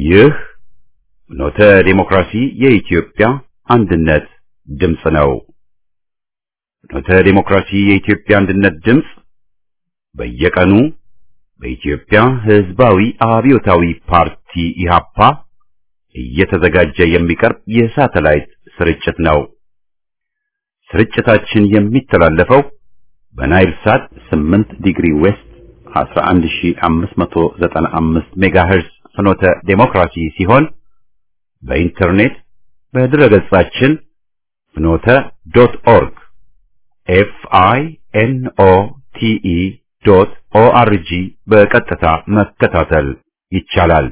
ይህ ኖተ ዴሞክራሲ የኢትዮጵያ አንድነት ድምፅ ነው። ኖተ ዴሞክራሲ የኢትዮጵያ አንድነት ድምፅ በየቀኑ በኢትዮጵያ ሕዝባዊ አብዮታዊ ፓርቲ ኢህአፓ እየተዘጋጀ የሚቀርብ የሳተላይት ስርጭት ነው። ስርጭታችን የሚተላለፈው በናይል ሳት 8 ዲግሪ ዌስት 11595 ሜጋሄርዝ ፍኖተ ዴሞክራሲ ሲሆን በኢንተርኔት በድረገጻችን ፍኖተ ዶት ኦርግ ኤፍ አይ ኤን ኦ ቲ ኢ ዶት ኦ አር ጂ በቀጥታ መከታተል ይቻላል።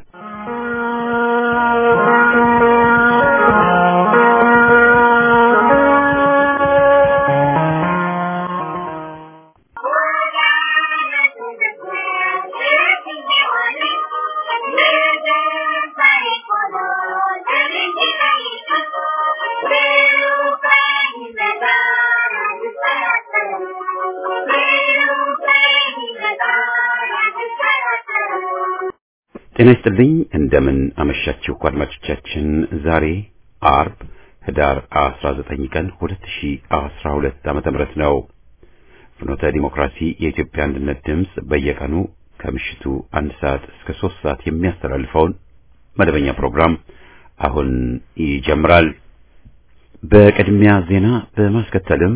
ጤና ይስጥልኝ። እንደምን አመሻችሁ አድማጮቻችን። ዛሬ አርብ ህዳር 19 ቀን 2012 ዓመተ ምህረት ነው። ፍኖተ ዲሞክራሲ የኢትዮጵያ አንድነት ድምፅ በየቀኑ ከምሽቱ አንድ ሰዓት እስከ ሶስት ሰዓት የሚያስተላልፈውን መደበኛ ፕሮግራም አሁን ይጀምራል። በቅድሚያ ዜና በማስከተልም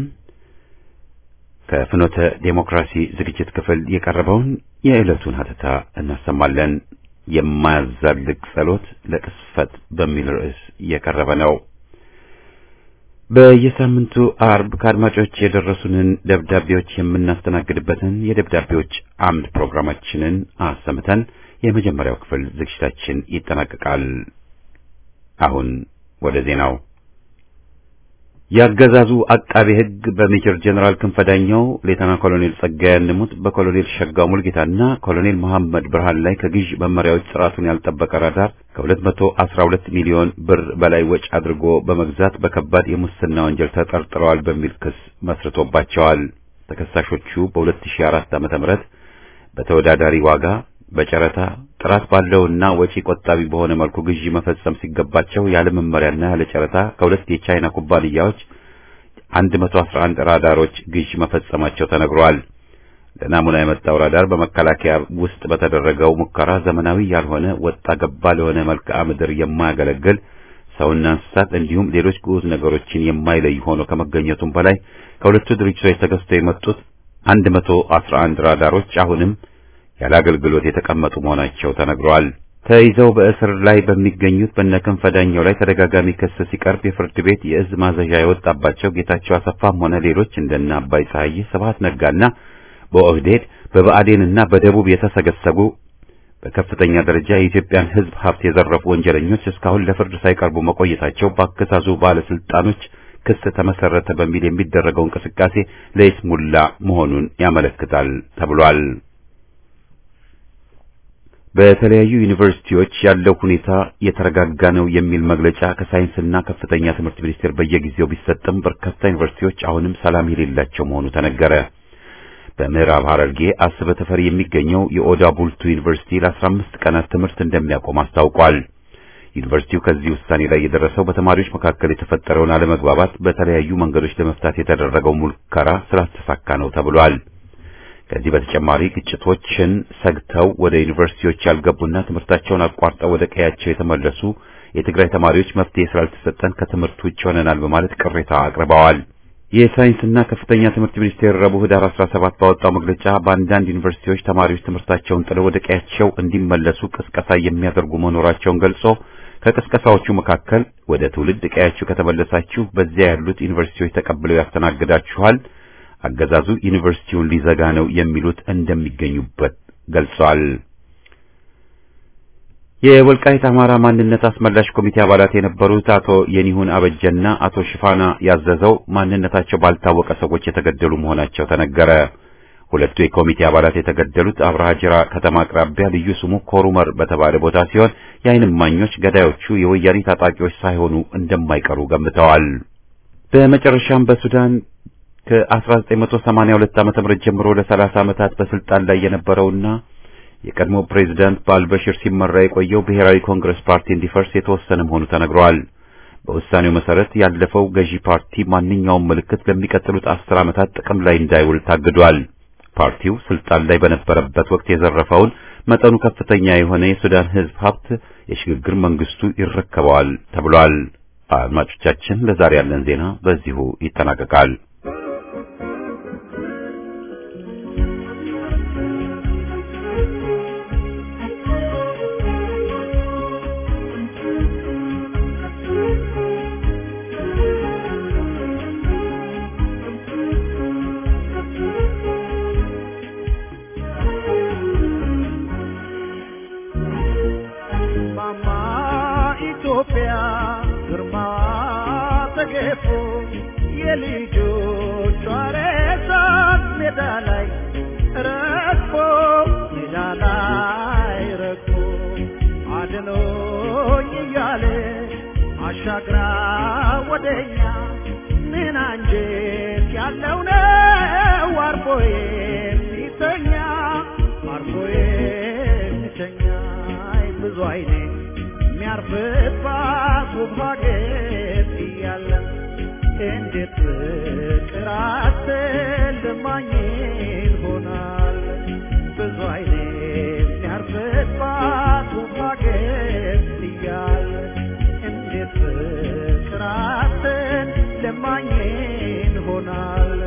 ከፍኖተ ዴሞክራሲ ዝግጅት ክፍል የቀረበውን የዕለቱን ሀተታ እናሰማለን። የማያዛልቅ ጸሎት ለቅስፈት በሚል ርዕስ የቀረበ ነው። በየሳምንቱ አርብ ከአድማጮች የደረሱንን ደብዳቤዎች የምናስተናግድበትን የደብዳቤዎች አምድ ፕሮግራማችንን አሰምተን የመጀመሪያው ክፍል ዝግጅታችን ይጠናቀቃል። አሁን ወደ ዜናው። ያገዛዙ አቃቤ ሕግ በሜጀር ጀነራል ክንፈዳኛው ሌተና ኮሎኔል ጸጋዬ አንሙት በኮሎኔል ሸጋው ሙልጌታና ኮሎኔል መሐመድ ብርሃን ላይ ከግዥ መመሪያዎች ጥራቱን ያልጠበቀ ራዳር ከ212 ሚሊዮን ብር በላይ ወጪ አድርጎ በመግዛት በከባድ የሙስና ወንጀል ተጠርጥረዋል በሚል ክስ መስርቶባቸዋል። ተከሳሾቹ በ2004 ዓ.ም በተወዳዳሪ ዋጋ በጨረታ ጥራት ባለውና ወጪ ቆጣቢ በሆነ መልኩ ግዢ መፈጸም ሲገባቸው ያለ መመሪያና ያለ ጨረታ ከሁለት የቻይና ኩባንያዎች 111 ራዳሮች ግዢ መፈጸማቸው ተነግሯል። ለናሙና የመጣው ራዳር በመከላከያ ውስጥ በተደረገው ሙከራ ዘመናዊ ያልሆነ ወጣ ገባ ለሆነ መልክዓ ምድር የማያገለግል ሰውና እንስሳት እንዲሁም ሌሎች ግዑዝ ነገሮችን የማይለይ ሆኖ ከመገኘቱም በላይ ከሁለቱ ድርጅቶች ተገዝተው የመጡት 111 ራዳሮች አሁንም ያለ አገልግሎት የተቀመጡ መሆናቸው ተነግሯል። ተይዘው በእስር ላይ በሚገኙት በነክንፈ ዳኘው ላይ ተደጋጋሚ ክስ ሲቀርብ የፍርድ ቤት የእዝ ማዘዣ የወጣባቸው ጌታቸው አሰፋም ሆነ ሌሎች እንደነ አባይ ፀሐዬ፣ ስብሐት ነጋና በኦህዴድ በብአዴንና በደቡብ የተሰገሰጉ በከፍተኛ ደረጃ የኢትዮጵያን ሕዝብ ሀብት የዘረፉ ወንጀለኞች እስካሁን ለፍርድ ሳይቀርቡ መቆየታቸው በአገዛዙ ባለስልጣኖች ክስ ተመሰረተ በሚል የሚደረገው እንቅስቃሴ ለይስሙላ መሆኑን ያመለክታል ተብሏል። በተለያዩ ዩኒቨርሲቲዎች ያለው ሁኔታ የተረጋጋ ነው የሚል መግለጫ ከሳይንስና ከፍተኛ ትምህርት ሚኒስቴር በየጊዜው ቢሰጥም በርካታ ዩኒቨርሲቲዎች አሁንም ሰላም የሌላቸው መሆኑ ተነገረ። በምዕራብ ሐረርጌ አስበ ተፈሪ የሚገኘው የኦዳ ቡልቱ ዩኒቨርሲቲ ለ15 ቀናት ትምህርት እንደሚያቆም አስታውቋል። ዩኒቨርሲቲው ከዚህ ውሳኔ ላይ የደረሰው በተማሪዎች መካከል የተፈጠረውን አለመግባባት በተለያዩ መንገዶች ለመፍታት የተደረገው ሙከራ ስላልተሳካ ነው ተብሏል። ከዚህ በተጨማሪ ግጭቶችን ሰግተው ወደ ዩኒቨርሲቲዎች ያልገቡና ትምህርታቸውን አቋርጠው ወደ ቀያቸው የተመለሱ የትግራይ ተማሪዎች መፍትሄ ስላልተሰጠን ከትምህርት ውጭ ሆነናል በማለት ቅሬታ አቅርበዋል። የሳይንስና ከፍተኛ ትምህርት ሚኒስቴር ረቡዕ ህዳር 17 ባወጣው መግለጫ በአንዳንድ ዩኒቨርሲቲዎች ተማሪዎች ትምህርታቸውን ጥለው ወደ ቀያቸው እንዲመለሱ ቅስቀሳ የሚያደርጉ መኖራቸውን ገልጾ ከቅስቀሳዎቹ መካከል ወደ ትውልድ ቀያችሁ ከተመለሳችሁ በዚያ ያሉት ዩኒቨርሲቲዎች ተቀብለው ያስተናግዳችኋል አገዛዙ ዩኒቨርሲቲውን ሊዘጋ ነው የሚሉት እንደሚገኙበት ገልጿል። የወልቃይት አማራ ማንነት አስመላሽ ኮሚቴ አባላት የነበሩት አቶ የኒሁን አበጀና አቶ ሽፋና ያዘዘው ማንነታቸው ባልታወቀ ሰዎች የተገደሉ መሆናቸው ተነገረ። ሁለቱ የኮሚቴ አባላት የተገደሉት አብርሃ ጅራ ከተማ አቅራቢያ ልዩ ስሙ ኮሩመር በተባለ ቦታ ሲሆን የዓይን እማኞች ገዳዮቹ የወያኔ ታጣቂዎች ሳይሆኑ እንደማይቀሩ ገምተዋል። በመጨረሻም በሱዳን ከ1982 ዓ.ም ጀምሮ ለ30 ዓመታት በስልጣን ላይ የነበረውና የቀድሞ ፕሬዝዳንት በአልበሽር ሲመራ የቆየው ብሔራዊ ኮንግረስ ፓርቲ እንዲፈርስ የተወሰነ መሆኑ ተነግሯል። በውሳኔው መሰረት ያለፈው ገዢ ፓርቲ ማንኛውም ምልክት ለሚቀጥሉት አስር ዓመታት ጥቅም ላይ እንዳይውል ታግዷል። ፓርቲው ስልጣን ላይ በነበረበት ወቅት የዘረፈውን መጠኑ ከፍተኛ የሆነ የሱዳን ሕዝብ ሀብት የሽግግር መንግስቱ ይረከበዋል ተብሏል። አድማጮቻችን፣ ለዛሬ ያለን ዜና በዚሁ ይጠናቀቃል። አሻግራ ወደኛ ምን አንጀት ያለው ነው አርፎ የሚተኛ አርፎ የሚተኛ ብዙ አይኔ የሚያርፍባት ውብ ሀገር እያለ እንዴት ፍቅር አትልማኝ ይሆናል ብዙ አይኔ የሚያርፍባት ውብ ሀገር እያለ እንዴት ፍቅራትን ለማኝን ሆናል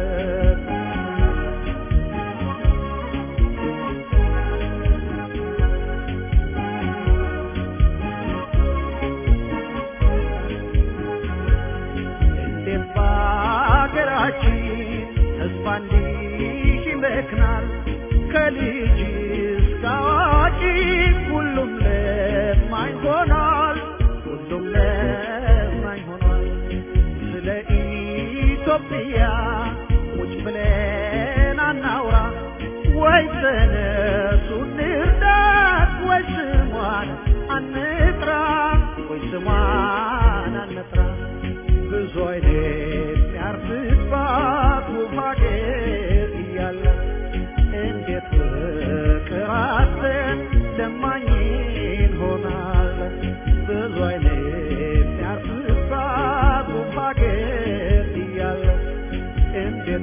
እንዴት በሀገራችን ተስፋ እንዲህ ይመክናል ከልጅ እስከ አዋቂ ሁሉም ለማኝ ሆኗል ሁሉም ለማኝ ሆኗል ስለ ኢትዮጵያ ቁጭ ብለን አናውራ ወይ ተነሱ እንርዳት ወይ ስሟን አንጥራ ወይ ስሟን አንጥራ ብዙ አይነት ያርፍባት ውብ ሀገር እያለ እንዴት ፍቅራትን ለማኝን ሆናል ብዙ አይነት ያርፍባት ውብ ሀገር እያለ እንዴት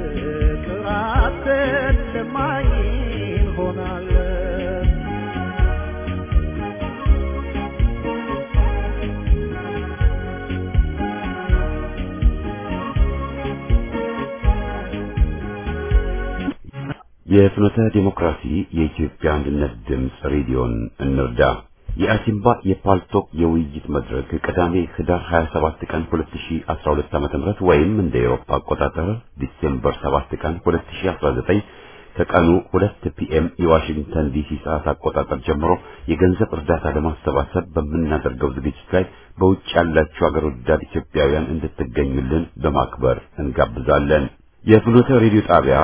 ፍቅራትን ለማኝን ሆናል የፍኖተ ዲሞክራሲ የኢትዮጵያ አንድነት ድምፅ ሬዲዮን እንርዳ። የአሲምባ የፓልቶክ የውይይት መድረክ ቅዳሜ ህዳር 27 ቀን 2012 ዓ.ም ወይም እንደ ኤሮፓ አቆጣጠር ዲሴምበር 7 ቀን 2019 ከቀኑ 2 ፒኤም የዋሽንግተን ዲሲ ሰዓት አቆጣጠር ጀምሮ የገንዘብ እርዳታ ለማሰባሰብ በምናደርገው ዝግጅት ላይ በውጭ ያላችሁ አገር ወዳድ ኢትዮጵያውያን እንድትገኙልን በማክበር እንጋብዛለን። የፍኖተ ሬዲዮ ጣቢያ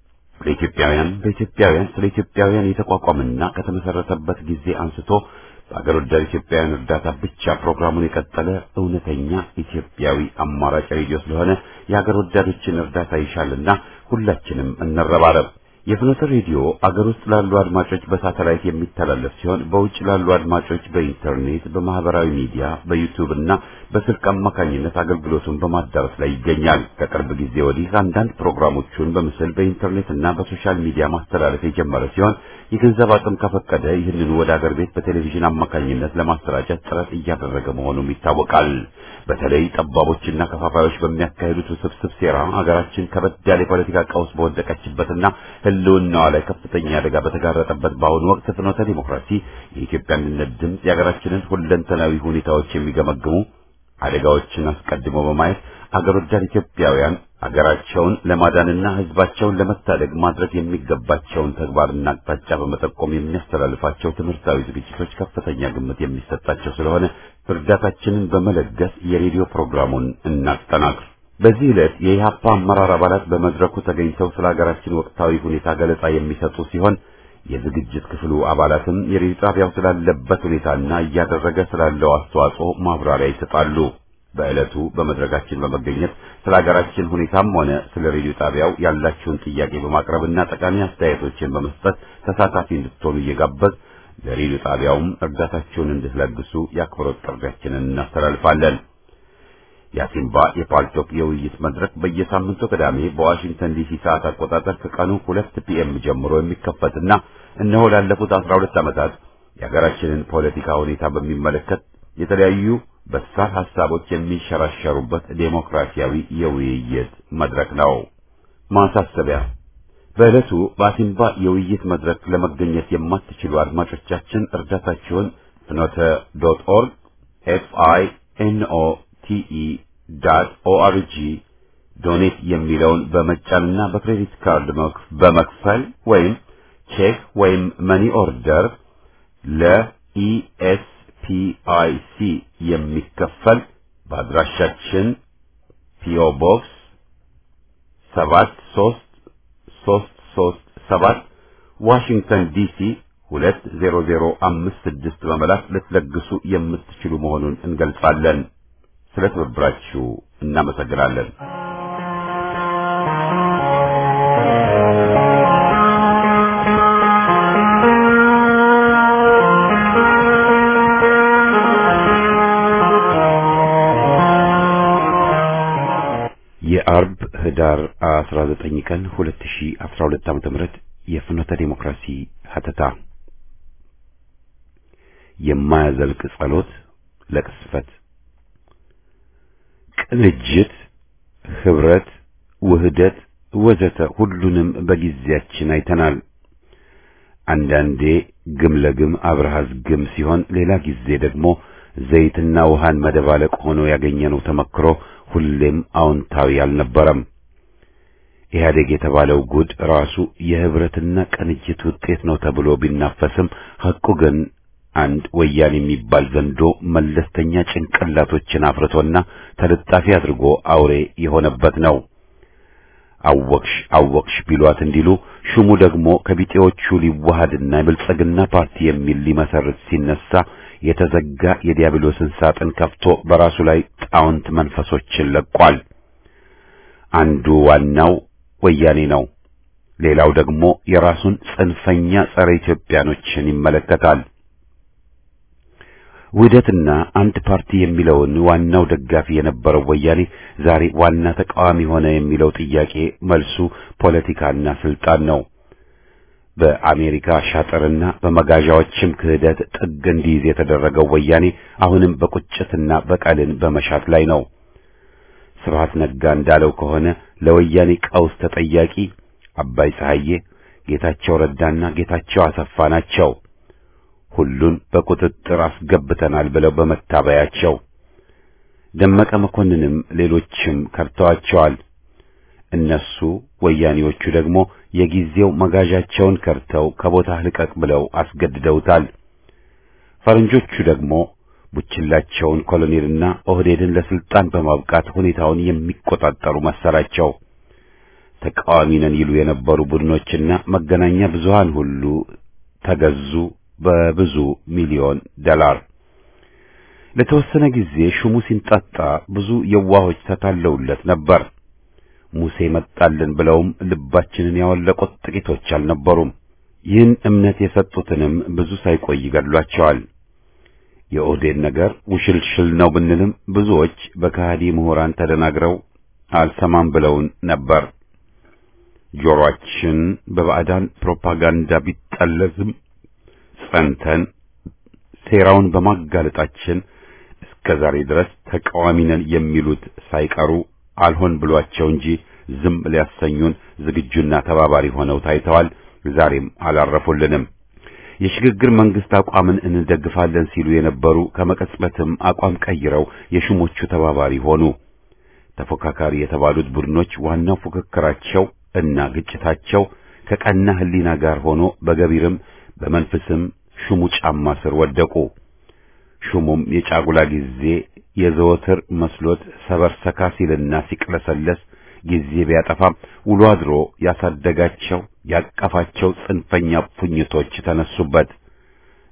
ለኢትዮጵያውያን በኢትዮጵያውያን ስለ ኢትዮጵያውያን የተቋቋመና ከተመሰረተበት ጊዜ አንስቶ በአገር ወዳድ ኢትዮጵያውያን እርዳታ ብቻ ፕሮግራሙን የቀጠለ እውነተኛ ኢትዮጵያዊ አማራጭ ሬዲዮ ስለሆነ የአገር ወዳዶችን እርዳታ ይሻልና ሁላችንም እንረባረብ። የፍኖተ ሬዲዮ አገር ውስጥ ላሉ አድማጮች በሳተላይት የሚተላለፍ ሲሆን በውጭ ላሉ አድማጮች በኢንተርኔት፣ በማህበራዊ ሚዲያ፣ በዩቲዩብ እና በስልክ አማካኝነት አገልግሎቱን በማዳረስ ላይ ይገኛል። ከቅርብ ጊዜ ወዲህ አንዳንድ ፕሮግራሞቹን በምስል በኢንተርኔት እና በሶሻል ሚዲያ ማስተላለፍ የጀመረ ሲሆን የገንዘብ አቅም ከፈቀደ ይህንኑ ወደ አገር ቤት በቴሌቪዥን አማካኝነት ለማሰራጨት ጥረት እያደረገ መሆኑም ይታወቃል። በተለይ ጠባቦችና ከፋፋዮች በሚያካሂዱት ውስብስብ ሴራ ሀገራችን ከበድ ያለ የፖለቲካ ቀውስ በወደቀችበትና ሕልውናዋ ላይ ከፍተኛ አደጋ በተጋረጠበት በአሁኑ ወቅት ፍኖተ ዲሞክራሲ የኢትዮጵያ አንድነት ድምፅ የሀገራችንን ሁለንተናዊ ሁኔታዎች የሚገመግሙ አደጋዎችን አስቀድሞ በማየት አገር ወዳድ ኢትዮጵያውያን አገራቸውን ለማዳንና ሕዝባቸውን ለመታደግ ማድረግ የሚገባቸውን ተግባርና አቅጣጫ በመጠቆም የሚያስተላልፋቸው ትምህርታዊ ዝግጅቶች ከፍተኛ ግምት የሚሰጣቸው ስለሆነ እርዳታችንን በመለገስ የሬዲዮ ፕሮግራሙን እናጠናክር። በዚህ ዕለት የኢህአፓ አመራር አባላት በመድረኩ ተገኝተው ስለ ሀገራችን ወቅታዊ ሁኔታ ገለጻ የሚሰጡ ሲሆን የዝግጅት ክፍሉ አባላትም የሬዲዮ ጣቢያው ስላለበት ሁኔታና እያደረገ ስላለው አስተዋጽኦ ማብራሪያ ይሰጣሉ። በዕለቱ በመድረካችን በመገኘት ስለ ሀገራችን ሁኔታም ሆነ ስለ ሬዲዮ ጣቢያው ያላችሁን ጥያቄ በማቅረብና ጠቃሚ አስተያየቶችን በመስጠት ተሳታፊ እንድትሆኑ እየጋበዝ ለሬዲዮ ጣቢያውም እርዳታችሁን እንድትለግሱ የአክብሮት ጥሪያችንን እናስተላልፋለን። የአሲምባ የፓልቶክ የውይይት መድረክ በየሳምንቱ ቅዳሜ በዋሽንግተን ዲሲ ሰዓት አቆጣጠር ከቀኑ ሁለት ፒኤም ጀምሮ የሚከፈትና እነሆ ላለፉት አስራ ሁለት ዓመታት የሀገራችንን ፖለቲካ ሁኔታ በሚመለከት የተለያዩ በሳል ሀሳቦች የሚንሸራሸሩበት ዴሞክራሲያዊ የውይይት መድረክ ነው። ማሳሰቢያ በዕለቱ በአሲምባ የውይይት መድረክ ለመገኘት የማትችሉ አድማጮቻችን እርዳታችሁን ፍኖተ ዶት ኦርግ ኤፍ አይ ኤን ኦ ቲ ኢ ዳት ኦአርጂ ዶኔት የሚለውን በመጫንና በክሬዲት ካርድ በመክፈል ወይም ቼክ ወይም መኒ ኦርደር ለኢኤስፒአይሲ የሚከፈል በአድራሻችን ፒኦ ቦክስ ሰባት ሶስት ሶስት ሶስት ሰባት ዋሽንግተን ዲሲ ሁለት ዜሮ ዜሮ አምስት ስድስት በመላክ ልትለግሱ የምትችሉ መሆኑን እንገልጻለን። ስለ ትብብራችሁ እናመሰግናለን። የአርብ ህዳር 19 ቀን 2012 ዓ.ም የፍኖተ ዲሞክራሲ ሀተታ የማያዘልቅ ጸሎት ለቅስፈት ቅንጅት፣ ህብረት፣ ውህደት ወዘተ ሁሉንም በጊዜያችን አይተናል። አንዳንዴ ግም ለግም አብረሃዝ ግም ሲሆን፣ ሌላ ጊዜ ደግሞ ዘይትና ውሃን መደባለቅ ሆኖ ያገኘነው ተመክሮ ሁሌም አዎንታዊ አልነበረም። ኢህአዴግ የተባለው ጉድ ራሱ የህብረትና ቅንጅት ውጤት ነው ተብሎ ቢናፈስም ሐቁ ግን አንድ ወያኔ የሚባል ዘንዶ መለስተኛ ጭንቅላቶችን አፍርቶና ተለጣፊ አድርጎ አውሬ የሆነበት ነው። አወቅሽ አወቅሽ ቢሏት እንዲሉ ሹሙ ደግሞ ከቢጤዎቹ ሊዋሃድና የብልጽግና ፓርቲ የሚል ሊመሰርት ሲነሳ የተዘጋ የዲያብሎስን ሳጥን ከፍቶ በራሱ ላይ ጣውንት መንፈሶችን ለቋል። አንዱ ዋናው ወያኔ ነው። ሌላው ደግሞ የራሱን ጽንፈኛ ጸረ ኢትዮጵያኖችን ይመለከታል። ውህደትና አንድ ፓርቲ የሚለውን ዋናው ደጋፊ የነበረው ወያኔ ዛሬ ዋና ተቃዋሚ ሆነ የሚለው ጥያቄ መልሱ ፖለቲካና ስልጣን ነው። በአሜሪካ ሻጥርና በመጋዣዎችም ክህደት ጥግ እንዲይዝ የተደረገው ወያኔ አሁንም በቁጭትና በቀልን በመሻት ላይ ነው። ስብሐት ነጋ እንዳለው ከሆነ ለወያኔ ቀውስ ተጠያቂ አባይ ፀሐዬ፣ ጌታቸው ረዳና ጌታቸው አሰፋ ናቸው። ሁሉን በቁጥጥር አስገብተናል ብለው በመታበያቸው ደመቀ መኮንንም ሌሎችም ከርተዋቸዋል። እነሱ ወያኔዎቹ ደግሞ የጊዜው መጋዣቸውን ከርተው ከቦታ ልቀቅ ብለው አስገድደውታል። ፈረንጆቹ ደግሞ ቡችላቸውን ኮሎኔልና ኦህዴድን ለስልጣን በማብቃት ሁኔታውን የሚቆጣጠሩ መሰላቸው። ተቃዋሚ ነን ይሉ የነበሩ ቡድኖችና መገናኛ ብዙሃን ሁሉ ተገዙ በብዙ ሚሊዮን ዶላር። ለተወሰነ ጊዜ ሹሙ ሲንጣጣ ብዙ የዋሆች ተታለውለት ነበር። ሙሴ መጣልን ብለውም ልባችንን ያወለቁት ጥቂቶች አልነበሩም። ይህን እምነት የሰጡትንም ብዙ ሳይቆይ ገድሏቸዋል። የኦህዴድ ነገር ውሽልሽል ነው ብንልም ብዙዎች በከሃዲ ምሁራን ተደናግረው አልሰማም ብለውን ነበር። ጆሮአችን በባዕዳን ፕሮፓጋንዳ ቢጠለዝም ጸንተን ሴራውን በማጋለጣችን እስከ ዛሬ ድረስ ተቃዋሚ ነን የሚሉት ሳይቀሩ አልሆን ብሏቸው እንጂ ዝም ሊያሰኙን ዝግጁና ተባባሪ ሆነው ታይተዋል። ዛሬም አላረፉልንም። የሽግግር መንግስት አቋምን እንደግፋለን ሲሉ የነበሩ ከመቀጽበትም አቋም ቀይረው የሹሞቹ ተባባሪ ሆኑ። ተፎካካሪ የተባሉት ቡድኖች ዋናው ፉክክራቸው እና ግጭታቸው ከቀና ሕሊና ጋር ሆኖ በገቢርም በመንፈስም ሹሙ ጫማ ስር ወደቁ። ሹሙም የጫጉላ ጊዜ የዘወትር መስሎት ሰበር ሰካ ሲልና ሲቅለሰለስ ጊዜ ቢያጠፋም ውሎ አድሮ ያሳደጋቸው ያቀፋቸው ጽንፈኛ ፉኝቶች ተነሱበት።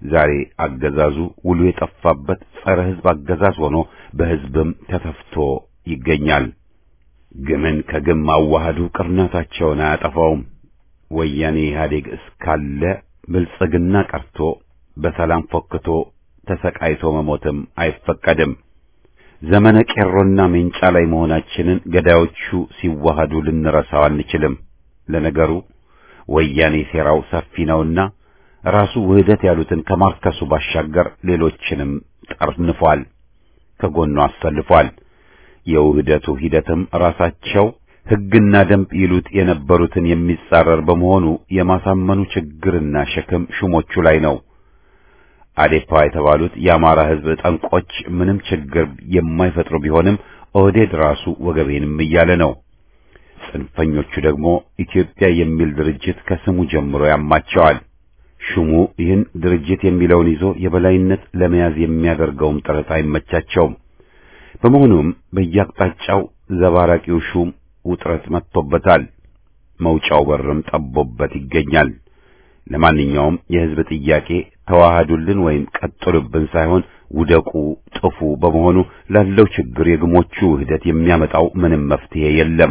ዛሬ አገዛዙ ውሉ የጠፋበት ጸረ ሕዝብ አገዛዝ ሆኖ በሕዝብም ተተፍቶ ይገኛል። ግምን ከግም ማዋሃዱ ቅርናታቸውን አያጠፋውም። ወያኔ ኢህአዴግ እስካለ ብልጽግና ቀርቶ በሰላም ፎክቶ ተሰቃይቶ መሞትም አይፈቀድም። ዘመነ ቄሮና ሜንጫ ላይ መሆናችንን ገዳዮቹ ሲዋሃዱ ልንረሳው አንችልም። ለነገሩ ወያኔ ሴራው ሰፊ ነውና ራሱ ውህደት ያሉትን ከማርከሱ ባሻገር ሌሎችንም ጠርንፏል፣ ከጎኑ አሰልፏል። የውህደቱ ሂደትም ራሳቸው ሕግና ደንብ ይሉት የነበሩትን የሚጻረር በመሆኑ የማሳመኑ ችግርና ሸክም ሹሞቹ ላይ ነው። አዴፓ የተባሉት የአማራ ሕዝብ ጠንቆች ምንም ችግር የማይፈጥሩ ቢሆንም ኦህዴድ ራሱ ወገቤንም እያለ ነው። ጽንፈኞቹ ደግሞ ኢትዮጵያ የሚል ድርጅት ከስሙ ጀምሮ ያማቸዋል። ሹሙ ይህን ድርጅት የሚለውን ይዞ የበላይነት ለመያዝ የሚያደርገውም ጥረት አይመቻቸውም። በመሆኑም በየአቅጣጫው ዘባራቂው ሹም ውጥረት መጥቶበታል። መውጫው በርም ጠቦበት ይገኛል። ለማንኛውም የሕዝብ ጥያቄ ተዋሃዱልን ወይም ቀጥሉብን ሳይሆን ውደቁ፣ ጥፉ በመሆኑ ላለው ችግር የግሞቹ ውህደት የሚያመጣው ምንም መፍትሄ የለም።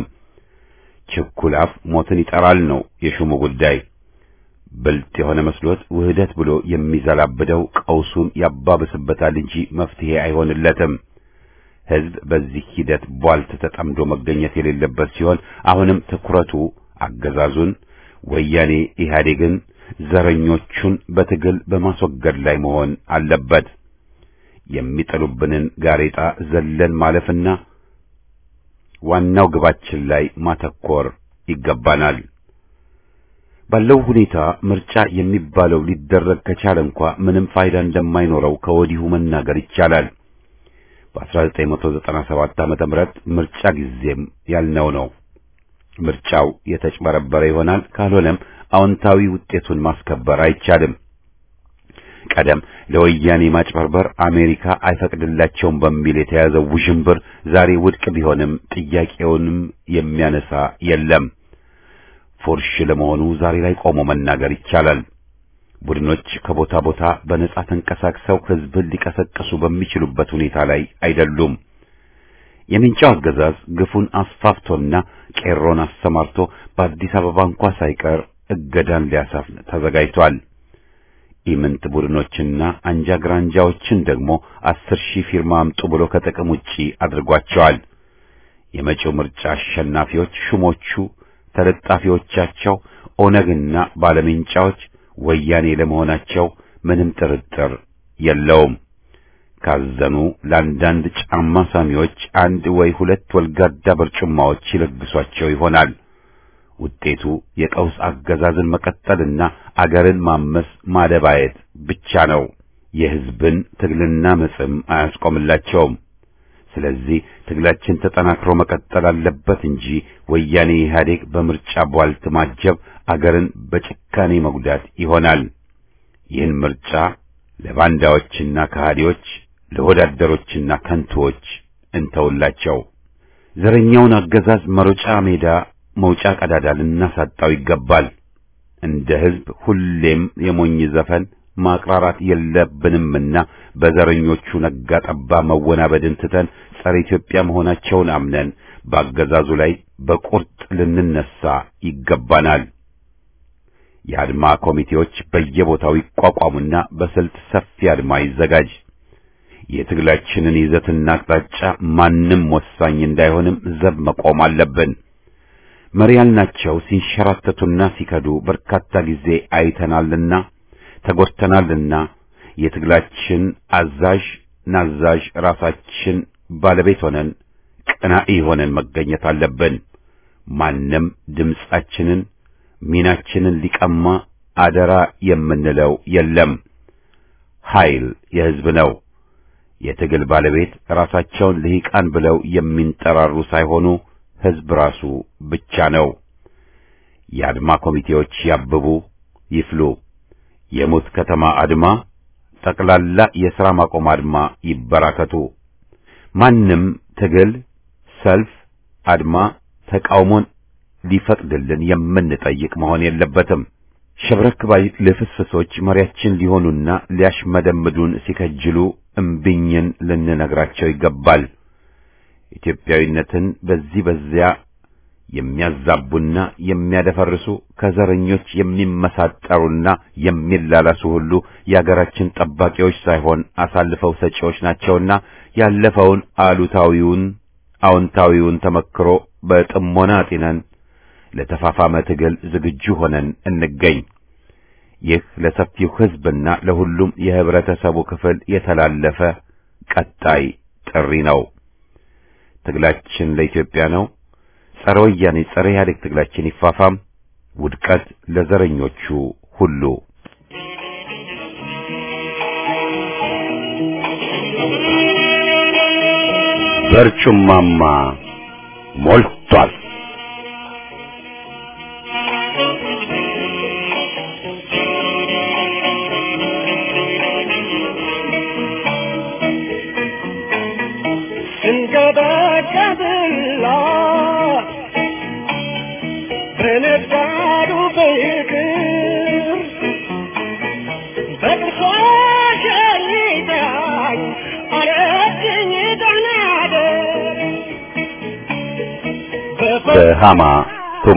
ችኩል አፍ ሞትን ይጠራል ነው የሹሙ ጉዳይ። ብልጥ የሆነ መስሎት ውህደት ብሎ የሚዘላብደው ቀውሱን ያባብስበታል እንጂ መፍትሄ አይሆንለትም። ሕዝብ በዚህ ሂደት ቧልት ተጠምዶ መገኘት የሌለበት ሲሆን አሁንም ትኩረቱ አገዛዙን፣ ወያኔ ኢህአዴግን፣ ዘረኞቹን በትግል በማስወገድ ላይ መሆን አለበት። የሚጥሉብንን ጋሬጣ ዘለን ማለፍና ዋናው ግባችን ላይ ማተኮር ይገባናል። ባለው ሁኔታ ምርጫ የሚባለው ሊደረግ ከቻለ እንኳ ምንም ፋይዳ እንደማይኖረው ከወዲሁ መናገር ይቻላል። በ1997 ዓመተ ምህረት ምርጫ ጊዜም ያልነው ነው። ምርጫው የተጭበረበረ ይሆናል፣ ካልሆነም አዎንታዊ ውጤቱን ማስከበር አይቻልም። ቀደም ለወያኔ ማጭበርበር አሜሪካ አይፈቅድላቸውም በሚል የተያዘው ውዥንብር ዛሬ ውድቅ ቢሆንም ጥያቄውንም የሚያነሳ የለም። ፉርሽ ለመሆኑ ዛሬ ላይ ቆሞ መናገር ይቻላል። ቡድኖች ከቦታ ቦታ በነጻ ተንቀሳቅሰው ሕዝብን ሊቀሰቅሱ በሚችሉበት ሁኔታ ላይ አይደሉም። የምንጫው አገዛዝ ግፉን አስፋፍቶና ቄሮን አሰማርቶ በአዲስ አበባ እንኳ ሳይቀር እገዳን ሊያሰፍን ተዘጋጅቷል። ኢምንት ቡድኖችና አንጃ ግራንጃዎችን ደግሞ አስር ሺህ ፊርማ አምጡ ብሎ ከጥቅም ውጪ አድርጓቸዋል። የመጪው ምርጫ አሸናፊዎች ሹሞቹ፣ ተለጣፊዎቻቸው ኦነግና ባለሜንጫዎች ወያኔ ለመሆናቸው ምንም ጥርጥር የለውም። ካዘኑ ለአንዳንድ ጫማ ሳሚዎች አንድ ወይ ሁለት ወልጋዳ በርጩማዎች ይለግሷቸው ይሆናል። ውጤቱ የቀውስ አገዛዝን መቀጠልና አገርን ማመስ ማደባየት ብቻ ነው። የሕዝብን ትግልና መጽም አያስቆምላቸውም። ስለዚህ ትግላችን ተጠናክሮ መቀጠል አለበት እንጂ ወያኔ ኢህአዴግ በምርጫ ቧልት ማጀብ አገርን በጭካኔ መጉዳት ይሆናል። ይህን ምርጫ ለባንዳዎችና ከሃዲዎች፣ ለወዳደሮችና ከንቱዎች እንተውላቸው። ዘረኛውን አገዛዝ መሮጫ ሜዳ መውጫ ቀዳዳ ልናሳጣው ይገባል። እንደ ሕዝብ ሁሌም የሞኝ ዘፈን ማቅራራት የለብንምና በዘረኞቹ ነጋ ጠባ መወናበድን ትተን ጸረ ኢትዮጵያ መሆናቸውን አምነን በአገዛዙ ላይ በቁርጥ ልንነሳ ይገባናል። የአድማ ኮሚቴዎች በየቦታው ይቋቋሙና በስልት ሰፊ አድማ ይዘጋጅ። የትግላችንን ይዘትና አቅጣጫ ማንም ወሳኝ እንዳይሆንም ዘብ መቆም አለብን። መሪ ያልናቸው ሲንሸራተቱና ሲከዱ በርካታ ጊዜ አይተናልና ተጎድተናልና የትግላችን አዛዥ ናዛዥ ራሳችን ባለቤት ሆነን ቀናኢ ሆነን መገኘት አለብን። ማንም ድምጻችንን ሚናችንን ሊቀማ አደራ የምንለው የለም። ኃይል የሕዝብ ነው። የትግል ባለቤት ራሳቸውን ልሂቃን ብለው የሚንጠራሩ ሳይሆኑ ሕዝብ ራሱ ብቻ ነው። የአድማ ኮሚቴዎች ያብቡ፣ ይፍሉ። የሙት ከተማ አድማ፣ ጠቅላላ የሥራ ማቆም አድማ ይበራከቱ። ማንም ትግል፣ ሰልፍ፣ አድማ፣ ተቃውሞን ሊፈቅድልን የምንጠይቅ መሆን የለበትም። ሸብረክ ባይ ልፍስፍሶች መሪያችን ሊሆኑና ሊያሽመደምዱን ሲከጅሉ እምቢኝን ልንነግራቸው ይገባል። ኢትዮጵያዊነትን በዚህ በዚያ የሚያዛቡና የሚያደፈርሱ ከዘረኞች የሚመሳጠሩና የሚላላሱ ሁሉ የአገራችን ጠባቂዎች ሳይሆን አሳልፈው ሰጪዎች ናቸውና ያለፈውን አሉታዊውን አዎንታዊውን ተመክሮ በጥሞና አጢነን ለተፋፋመ ትግል ዝግጁ ሆነን እንገኝ። ይህ ለሰፊው ሕዝብና ለሁሉም የህብረተሰቡ ክፍል የተላለፈ ቀጣይ ጥሪ ነው። ትግላችን ለኢትዮጵያ ነው። ጸረ ወያኔ ጸረ ኢህአዴግ ትግላችን ይፋፋም። ውድቀት ለዘረኞቹ ሁሉ። በርጩማማ ሞልቷል። ስንገበገብላ በነጋዱ ፍቅር በቅርሷ ሸኝታኝ አለችኝ ተናደር በሃማ ቱማ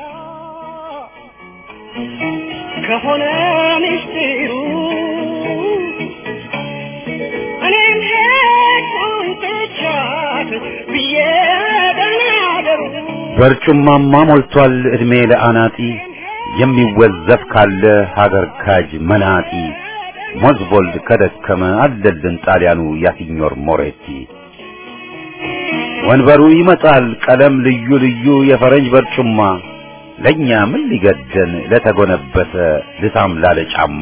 ከሆነ ምስጢሩ እኔም ሄድኩኝ ትቻት ብዬ ተናደሩ በርጩማማ ሞልቷል ዕድሜ ለአናጢ የሚወዘፍ ካለ ሀገር ካጅ መናጢ ሞዝቦልድ ከደከመ አለልን ጣሊያኑ ያሲኞር ሞሬቲ ወንበሩ ይመጣል ቀለም ልዩ ልዩ የፈረንጅ በርጩማ ለኛ ምን ሊገደን ለተጎነበሰ ልሳም ላለ ጫማ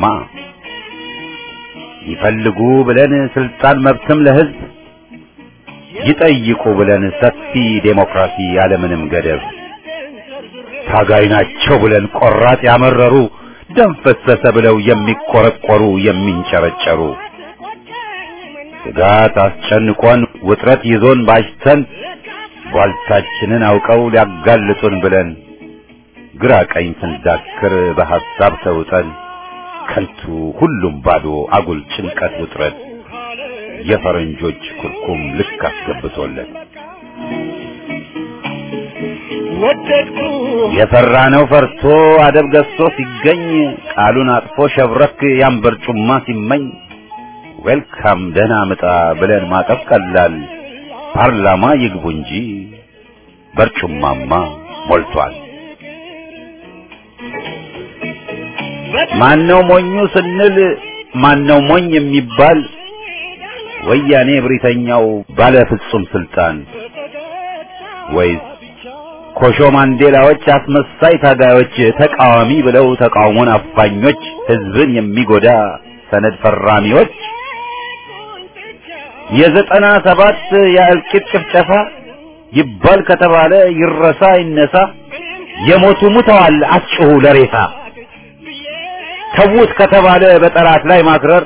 ይፈልጉ ብለን ስልጣን መብትም ለህዝብ ይጠይቁ ብለን ሰፊ ዴሞክራሲ ያለምንም ገደብ ታጋይ ናቸው ብለን ቆራጥ ያመረሩ ደም ፈሰሰ ብለው የሚቆረቆሩ የሚንጨረጨሩ ስጋት አስጨንቆን ውጥረት ይዞን ባሽተን ቧልታችንን አውቀው ሊያጋልጡን ብለን ግራ ቀኝ ስንዳክር በሐሳብ ተውጠን ከንቱ ሁሉም ባዶ አጉል ጭንቀት ውጥረት የፈረንጆች ኩርኩም ልክ አስገብቶለት ወደድኩ የፈራነው ፈርቶ አደብ ገዝቶ ሲገኝ ቃሉን አጥፎ ሸብረክ ያን በርጩማ ሲመኝ ዌልካም ደህና ምጣ ብለን ማቀፍ ቀላል ፓርላማ ይግቡ እንጂ በርጩማማ ሞልቷል። ማነው ሞኙ ስንል ማነው ሞኝ የሚባል ወያኔ ብሪተኛው ባለ ፍጹም ስልጣን ወይስ ኮሾ ማንዴላዎች አስመሳይ ታጋዮች ተቃዋሚ ብለው ተቃውሞን አፋኞች ህዝብን የሚጎዳ ሰነድ ፈራሚዎች የዘጠና ሰባት የእልቂት ጭፍጨፋ ይባል ከተባለ ይረሳ ይነሳ የሞቱ ሙተዋል አትጩሁ ለሬሳ ተዉት ከተባለ በጠላት ላይ ማክረር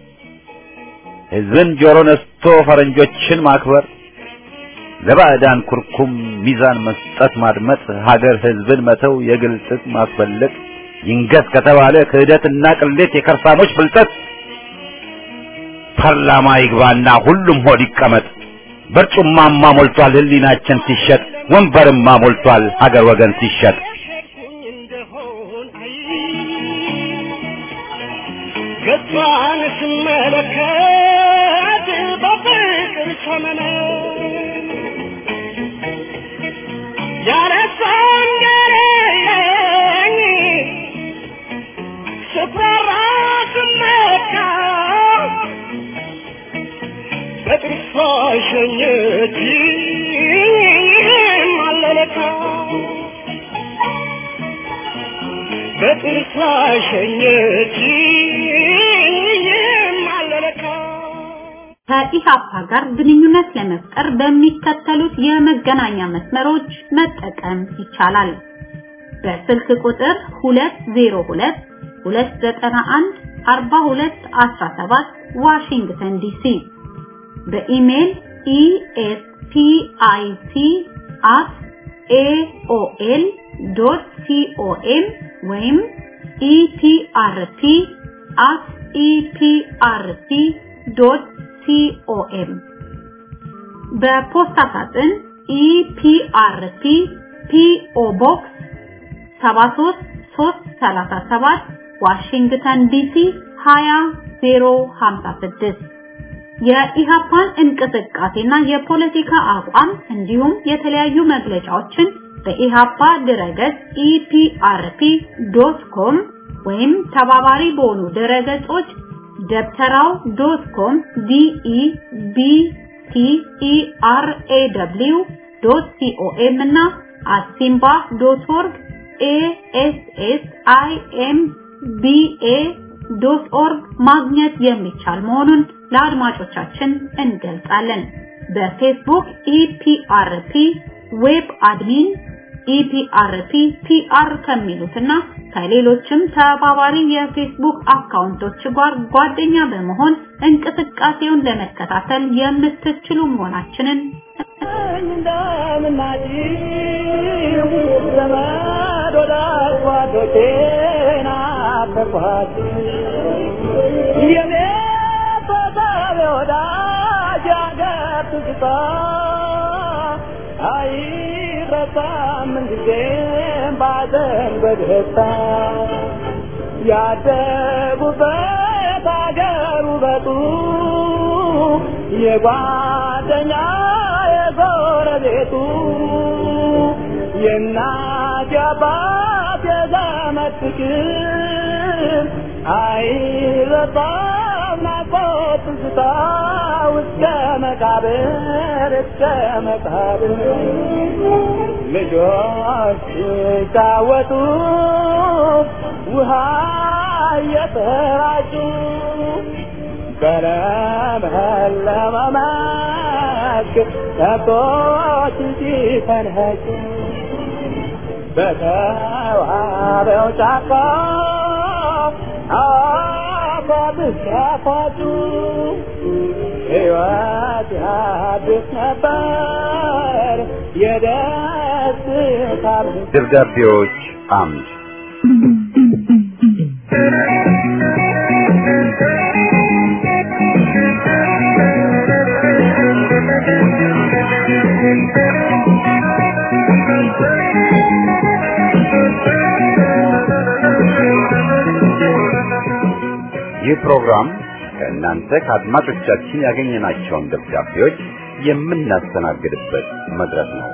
ህዝብን ጆሮ ነስቶ ፈረንጆችን ማክበር ለባዕዳን ኩርኩም ሚዛን መስጠት ማድመጥ ሀገር ህዝብን መተው የግል ጥቅም ማስፈለግ ይንገስ ከተባለ ክህደትና ቅሌት የከርሳሞች ብልጠት ፓርላማ ይግባና ሁሉም ሆድ ይቀመጥ በርጩማማ ሞልቷል ህሊናችን ሲሸጥ ወንበርማ ሞልቷል ሀገር ወገን ሲሸጥ ሄድኩኝ እንደሆን አይ ገጿን ስመለከት በፍቅር ሰመነ ያረሳን ገረለኝ ስፈራ ስመካ በጥርሷ ሸኘች አለለካ በጥርሷ ሸኘች አለለካ ከኢሃፓ ጋር ግንኙነት ለመፍጠር በሚከተሉት የመገናኛ መስመሮች መጠቀም ይቻላል። በስልክ ቁጥር 202 291 4217 ዋሽንግተን ዲሲ በኢሜል espic@aol.com ወይም ኢፒአርፒ አት ኢፒአርፒ ዶት ሲኦኤም በፖስታ ሳጥን ኢፒአርፒ ፒኦ ቦክስ 73337 ዋሽንግተን ዲሲ 20056 የኢሃፓን እንቅስቃሴና የፖለቲካ አቋም እንዲሁም የተለያዩ መግለጫዎችን በኢሃፓ ድረገጽ ኢፒአርፒ.ኮም ወይም ተባባሪ በሆኑ ድረገጾች ደብተራው ዶት ኮም ዲኢ ቢቲ ኢአርኤደብሊው ዶት ሲኦኤም እና አሲምባ ዶት ኦርግ ኤኤስኤስ አይኤም ቢኤ ዶት ኦርግ ማግኘት የሚቻል መሆኑን ለአድማጮቻችን እንገልጻለን። በፌስቡክ ኢፒአርፒ ዌብ አድሚን ኢፒአርፒ ፒአር ከሚሉትና ከሌሎችም ተባባሪ የፌስቡክ አካውንቶች ጋር ጓደኛ በመሆን እንቅስቃሴውን ለመከታተል የምትችሉ መሆናችንን እንደምናጭው ዘመድ ወዳጅ ጓዶቼን አፈርኳት የኔ ተሳቢ ወዳጅ አገር ትዝታ አይረሳም ምንጊዜም ባዘን በደስታ ያደጉበት አገር ውበቱ የጓደኛ የጎረቤቱ የእናት የአባት የዘመድ ፍቅር አይረሳም ናፍቆት ትዝታ እስከ መቃብር እስከ መቃብር ልጆች ሲጫወቱ ውሃ እየተራጩ በለመለመ መስክ ከብቶች ሲፈንህጩ በተዋበው ጫካ አፏብስ ያፏጩ ሕይወት ያድስ ነበር የደስታ ደብዳቤዎች አምድ ይህ ፕሮግራም ከእናንተ ከአድማጮቻችን ያገኘናቸውን ደብዳቤዎች የምናስተናግድበት መድረክ ነው።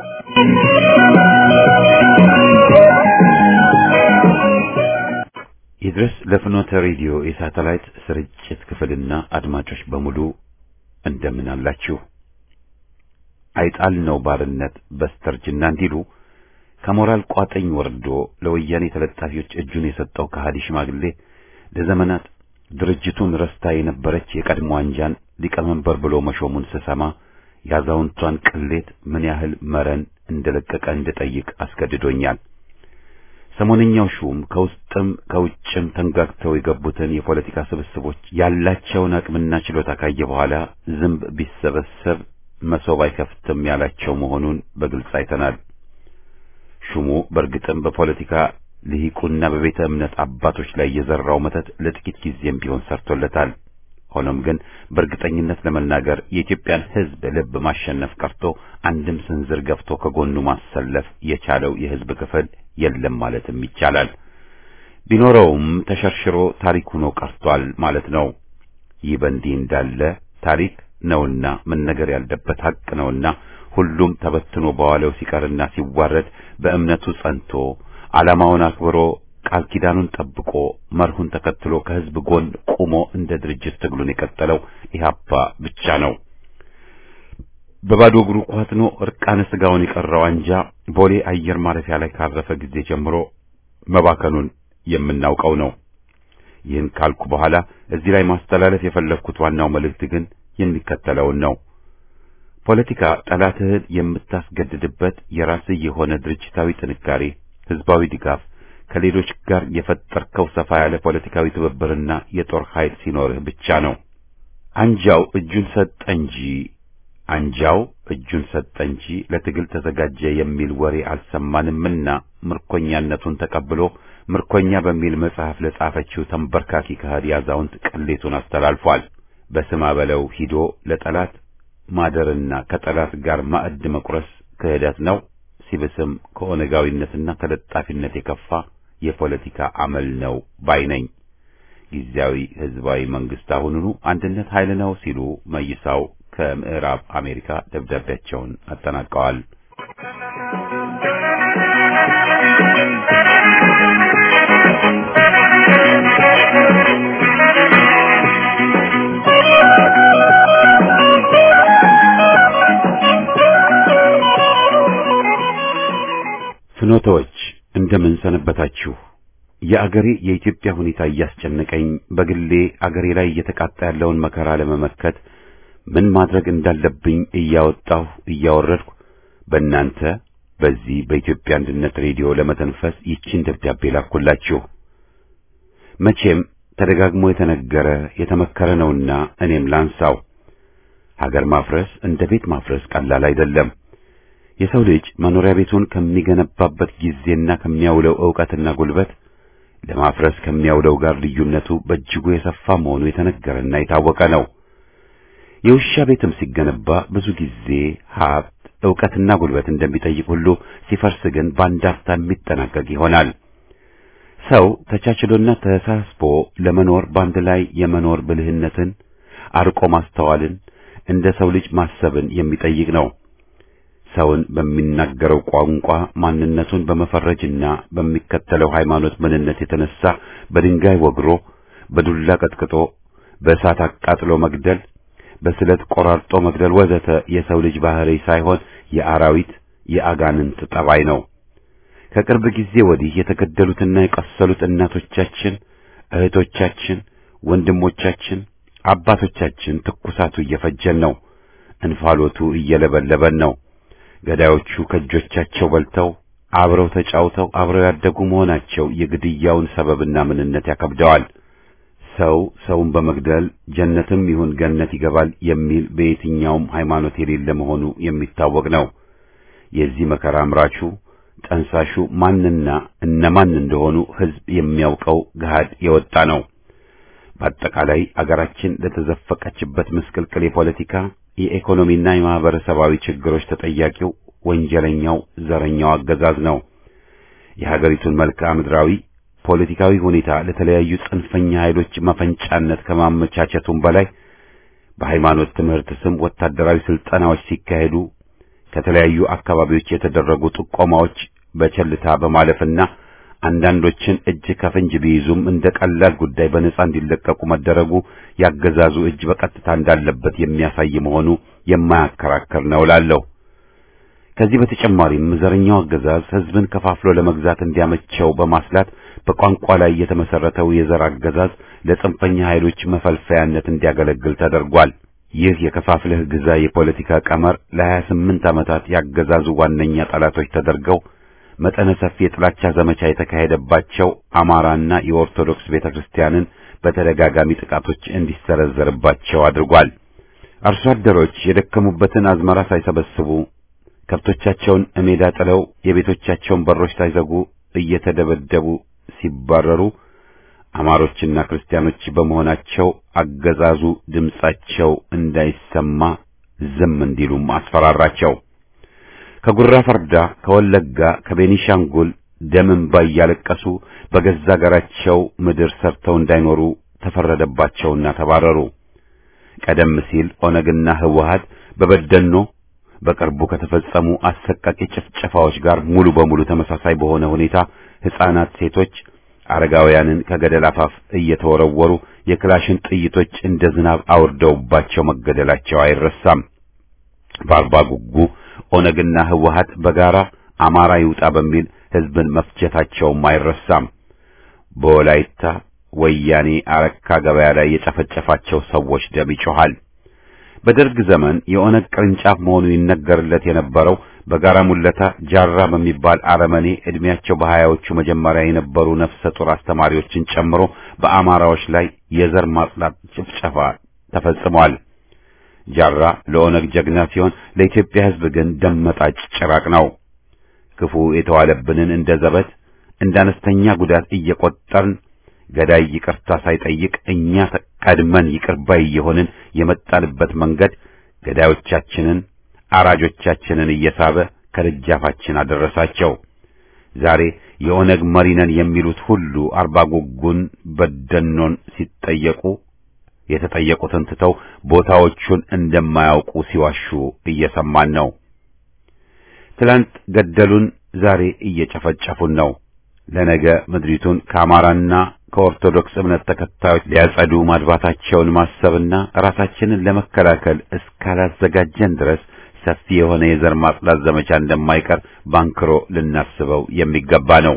ይድረስ ለፍኖተ ሬዲዮ የሳተላይት ስርጭት ክፍልና አድማጮች በሙሉ እንደምን አላችሁ? አይጣል ነው ባርነት በስተርጅና እንዲሉ ከሞራል ቋጠኝ ወርዶ ለወያኔ ተለጣፊዎች እጁን የሰጠው ከሃዲ ሽማግሌ ለዘመናት ድርጅቱን ረስታ የነበረች የቀድሞ አንጃን ሊቀመንበር ብሎ መሾሙን ስሰማ ያዛውንቷን ቅሌት ምን ያህል መረን እንደለቀቀ እንድጠይቅ አስገድዶኛል። ሰሞነኛው ሹም ከውስጥም ከውጭም ተንጋግተው የገቡትን የፖለቲካ ስብስቦች ያላቸውን አቅምና ችሎታ ካየ በኋላ ዝንብ ቢሰበሰብ መሶብ አይከፍትም ያላቸው መሆኑን በግልጽ አይተናል። ሹሙ በእርግጥም በፖለቲካ ልሂቁና በቤተ እምነት አባቶች ላይ የዘራው መተት ለጥቂት ጊዜም ቢሆን ሰርቶለታል። ሆኖም ግን በእርግጠኝነት ለመናገር የኢትዮጵያን ሕዝብ ልብ ማሸነፍ ቀርቶ አንድም ስንዝር ገፍቶ ከጎኑ ማሰለፍ የቻለው የሕዝብ ክፍል የለም ማለትም ይቻላል። ቢኖረውም ተሸርሽሮ ታሪክ ሆኖ ቀርቷል ማለት ነው። ይህ በእንዲህ እንዳለ ታሪክ ነውና መነገር ያለበት ሐቅ ነውና ሁሉም ተበትኖ በዋለው ሲቀርና ሲዋረድ በእምነቱ ጸንቶ ዓላማውን አክብሮ ቃል ኪዳኑን ጠብቆ መርሁን ተከትሎ ከሕዝብ ጎን ቆሞ እንደ ድርጅት ትግሉን የቀጠለው ኢህአፓ ብቻ ነው። በባዶ እግሩ ኳትኖ እርቃነ ስጋውን የቀረው አንጃ ቦሌ አየር ማረፊያ ላይ ካረፈ ጊዜ ጀምሮ መባከኑን የምናውቀው ነው። ይህን ካልኩ በኋላ እዚህ ላይ ማስተላለፍ የፈለግኩት ዋናው መልእክት ግን የሚከተለውን ነው። ፖለቲካ ጠላትህን የምታስገድድበት የራስህ የሆነ ድርጅታዊ ጥንካሬ፣ ህዝባዊ ድጋፍ፣ ከሌሎች ጋር የፈጠርከው ሰፋ ያለ ፖለቲካዊ ትብብርና የጦር ኃይል ሲኖርህ ብቻ ነው። አንጃው እጁን ሰጠ እንጂ አንጃው እጁን ሰጠ እንጂ ለትግል ተዘጋጀ የሚል ወሬ አልሰማንምና ምርኮኛነቱን ተቀብሎ ምርኮኛ በሚል መጽሐፍ ለጻፈችው ተንበርካኪ ከሃዲ አዛውንት ቅሌቱን አስተላልፏል። በስማ በለው ሂዶ ለጠላት ማደርና ከጠላት ጋር ማዕድ መቁረስ ክህደት ነው። ሲብስም ከኦነጋዊነትና ተለጣፊነት የከፋ የፖለቲካ አመል ነው ባይ ነኝ። ጊዜያዊ ህዝባዊ መንግስት አሁኑኑ አንድነት ኃይል ነው ሲሉ መይሳው ከምዕራብ አሜሪካ ደብዳቤያቸውን አጠናቀዋል። ፍኖተዎች እንደምን ሰነበታችሁ? የአገሬ የኢትዮጵያ ሁኔታ እያስጨነቀኝ በግሌ አገሬ ላይ እየተቃጣ ያለውን መከራ ለመመከት ምን ማድረግ እንዳለብኝ እያወጣሁ እያወረድኩ በእናንተ በዚህ በኢትዮጵያ አንድነት ሬዲዮ ለመተንፈስ ይቺን ደብዳቤ ላኩላችሁ። መቼም ተደጋግሞ የተነገረ የተመከረ ነውና እኔም ላንሳው። ሀገር ማፍረስ እንደ ቤት ማፍረስ ቀላል አይደለም። የሰው ልጅ መኖሪያ ቤቱን ከሚገነባበት ጊዜና ከሚያውለው ዕውቀትና ጉልበት ለማፍረስ ከሚያውለው ጋር ልዩነቱ በእጅጉ የሰፋ መሆኑ የተነገረና የታወቀ ነው። የውሻ ቤትም ሲገነባ ብዙ ጊዜ ሀብት፣ ዕውቀትና ጉልበት እንደሚጠይቅ ሁሉ ሲፈርስ ግን በአንድ አፍታ የሚጠናቀቅ ይሆናል። ሰው ተቻችሎና ተሳስቦ ለመኖር በአንድ ላይ የመኖር ብልህነትን፣ አርቆ ማስተዋልን፣ እንደ ሰው ልጅ ማሰብን የሚጠይቅ ነው። ሰውን በሚናገረው ቋንቋ ማንነቱን በመፈረጅና በሚከተለው ሃይማኖት ምንነት የተነሳ በድንጋይ ወግሮ፣ በዱላ ቀጥቅጦ፣ በእሳት አቃጥሎ መግደል፣ በስለት ቆራርጦ መግደል ወዘተ የሰው ልጅ ባህሪ ሳይሆን የአራዊት የአጋንንት ጠባይ ነው። ከቅርብ ጊዜ ወዲህ የተገደሉትና የቆሰሉት እናቶቻችን፣ እህቶቻችን፣ ወንድሞቻችን፣ አባቶቻችን ትኩሳቱ እየፈጀን ነው። እንፋሎቱ እየለበለበን ነው። ገዳዮቹ ከእጆቻቸው በልተው አብረው ተጫውተው አብረው ያደጉ መሆናቸው የግድያውን ሰበብና ምንነት ያከብደዋል። ሰው ሰውን በመግደል ጀነትም ይሁን ገነት ይገባል የሚል በየትኛውም ሃይማኖት የሌለ መሆኑ የሚታወቅ ነው። የዚህ መከራ አምራቹ ጠንሳሹ ማንና እነማን እንደሆኑ ሕዝብ የሚያውቀው ገሃድ የወጣ ነው። በአጠቃላይ አገራችን ለተዘፈቀችበት ምስቅልቅል የፖለቲካ የኢኮኖሚና የማህበረሰባዊ ችግሮች ተጠያቂው ወንጀለኛው ዘረኛው አገዛዝ ነው። የሀገሪቱን መልክዓ ምድራዊ ፖለቲካዊ ሁኔታ ለተለያዩ ጽንፈኛ ኃይሎች መፈንጫነት ከማመቻቸቱም በላይ በሃይማኖት ትምህርት ስም ወታደራዊ ስልጠናዎች ሲካሄዱ ከተለያዩ አካባቢዎች የተደረጉ ጥቆማዎች በቸልታ በማለፍና አንዳንዶችን እጅ ከፍንጅ ቢይዙም እንደ ቀላል ጉዳይ በነጻ እንዲለቀቁ መደረጉ ያገዛዙ እጅ በቀጥታ እንዳለበት የሚያሳይ መሆኑ የማያከራከር ነው እላለሁ። ከዚህ በተጨማሪም ዘረኛው አገዛዝ ሕዝብን ከፋፍሎ ለመግዛት እንዲያመቸው በማስላት በቋንቋ ላይ የተመሰረተው የዘር አገዛዝ ለጽንፈኛ ኃይሎች መፈልፈያነት እንዲያገለግል ተደርጓል። ይህ የከፋፍለህ ግዛ የፖለቲካ ቀመር ለሀያ ስምንት ዓመታት ያገዛዙ ዋነኛ ጠላቶች ተደርገው መጠነ ሰፊ የጥላቻ ዘመቻ የተካሄደባቸው አማራና የኦርቶዶክስ ቤተክርስቲያንን በተደጋጋሚ ጥቃቶች እንዲሰረዘርባቸው አድርጓል። አርሶ አደሮች የደከሙበትን አዝመራ ሳይሰበስቡ ከብቶቻቸውን እሜዳ ጥለው የቤቶቻቸውን በሮች ሳይዘጉ እየተደበደቡ ሲባረሩ አማሮችና ክርስቲያኖች በመሆናቸው አገዛዙ ድምጻቸው እንዳይሰማ ዝም እንዲሉም አስፈራራቸው። ከጉራ ፈርዳ፣ ከወለጋ፣ ከቤኒሻንጉል ደም እንባ እያለቀሱ በገዛ አገራቸው ምድር ሰርተው እንዳይኖሩ ተፈረደባቸውና ተባረሩ። ቀደም ሲል ኦነግና ህወሓት በበደኖ በቅርቡ ከተፈጸሙ አሰቃቂ ጭፍጨፋዎች ጋር ሙሉ በሙሉ ተመሳሳይ በሆነ ሁኔታ ሕፃናት፣ ሴቶች፣ አረጋውያንን ከገደል አፋፍ እየተወረወሩ የክላሽን ጥይቶች እንደ ዝናብ አውርደውባቸው መገደላቸው አይረሳም። በአርባ ጉጉ ኦነግና ህወሓት በጋራ አማራ ይውጣ በሚል ህዝብን መፍጀታቸውም አይረሳም። በወላይታ ወያኔ አረካ ገበያ ላይ የጨፈጨፋቸው ሰዎች ደም ይጮኻል። በደርግ ዘመን የኦነግ ቅርንጫፍ መሆኑ ይነገርለት የነበረው በጋራ ሙለታ ጃራ በሚባል አረመኔ ዕድሜያቸው በሀያዎቹ መጀመሪያ የነበሩ ነፍሰ ጡር አስተማሪዎችን ጨምሮ በአማራዎች ላይ የዘር ማጽዳት ጭፍጨፋ ተፈጽሟል። ጃራ ለኦነግ ጀግና ሲሆን ለኢትዮጵያ ሕዝብ ግን ደም መጣጭ ጭራቅ ነው። ክፉ የተዋለብንን እንደ ዘበት እንደ አነስተኛ ጉዳት እየቆጠርን ገዳይ ይቅርታ ሳይጠይቅ እኛ ቀድመን ይቅር ባይ እየሆንን የመጣንበት መንገድ ገዳዮቻችንን አራጆቻችንን እየሳበ ከደጃፋችን አደረሳቸው። ዛሬ የኦነግ መሪ ነን የሚሉት ሁሉ አርባ ጉጉን በደኖን ሲጠየቁ የተጠየቁትን ትተው ቦታዎቹን እንደማያውቁ ሲዋሹ እየሰማን ነው። ትላንት ገደሉን፣ ዛሬ እየጨፈጨፉን ነው። ለነገ ምድሪቱን ከአማራና ከኦርቶዶክስ እምነት ተከታዮች ሊያጸዱ ማድባታቸውን ማሰብና ራሳችንን ለመከላከል እስካላዘጋጀን ድረስ ሰፊ የሆነ የዘር ማጽዳት ዘመቻ እንደማይቀር ባንክሮ ልናስበው የሚገባ ነው።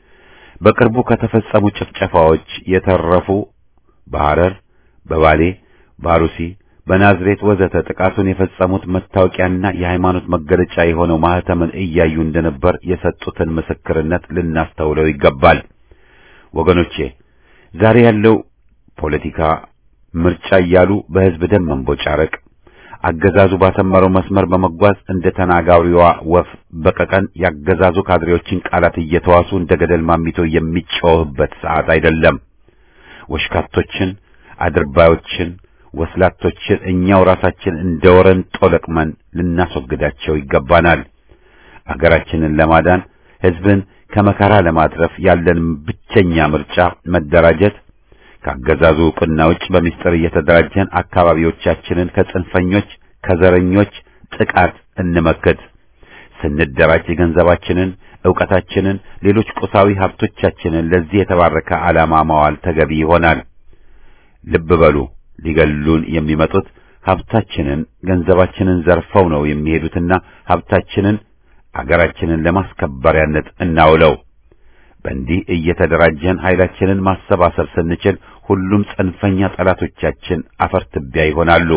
በቅርቡ ከተፈጸሙ ጭፍጨፋዎች የተረፉ በሐረር፣ በባሌ፣ ባሩሲ፣ በናዝሬት ወዘተ ጥቃቱን የፈጸሙት መታወቂያና የሃይማኖት መገለጫ የሆነው ማህተምን እያዩ እንደነበር የሰጡትን ምስክርነት ልናስተውለው ይገባል። ወገኖቼ ዛሬ ያለው ፖለቲካ ምርጫ እያሉ በህዝብ ደም መንቦጫረቅ አገዛዙ ባሰመረው መስመር በመጓዝ እንደ ተናጋሪዋ ወፍ በቀቀን ያገዛዙ ካድሬዎችን ቃላት እየተዋሱ እንደ ገደል ማሚቶ የሚጮህበት ሰዓት አይደለም። ወሽካቶችን፣ አድርባዮችን፣ ወስላቶችን እኛው ራሳችን እንደ ወረንጦ ለቅመን ልናስወግዳቸው ይገባናል። አገራችንን ለማዳን ህዝብን ከመከራ ለማትረፍ ያለን ብቸኛ ምርጫ መደራጀት ከአገዛዙ ዕውቅና ውጭ በሚስጥር እየተደራጀን አካባቢዎቻችንን ከጽንፈኞች ከዘረኞች ጥቃት እንመክት። ስንደራጅ ገንዘባችንን፣ ዕውቀታችንን፣ ሌሎች ቁሳዊ ሀብቶቻችንን ለዚህ የተባረከ ዓላማ ማዋል ተገቢ ይሆናል። ልብ በሉ፣ ሊገሉን የሚመጡት ሀብታችንን፣ ገንዘባችንን ዘርፈው ነው የሚሄዱትና ሀብታችንን አገራችንን ለማስከበሪያነት እናውለው። በእንዲህ እየተደራጀን ኃይላችንን ማሰባሰብ ስንችል ሁሉም ጽንፈኛ ጠላቶቻችን አፈር ትቢያ ይሆናሉ።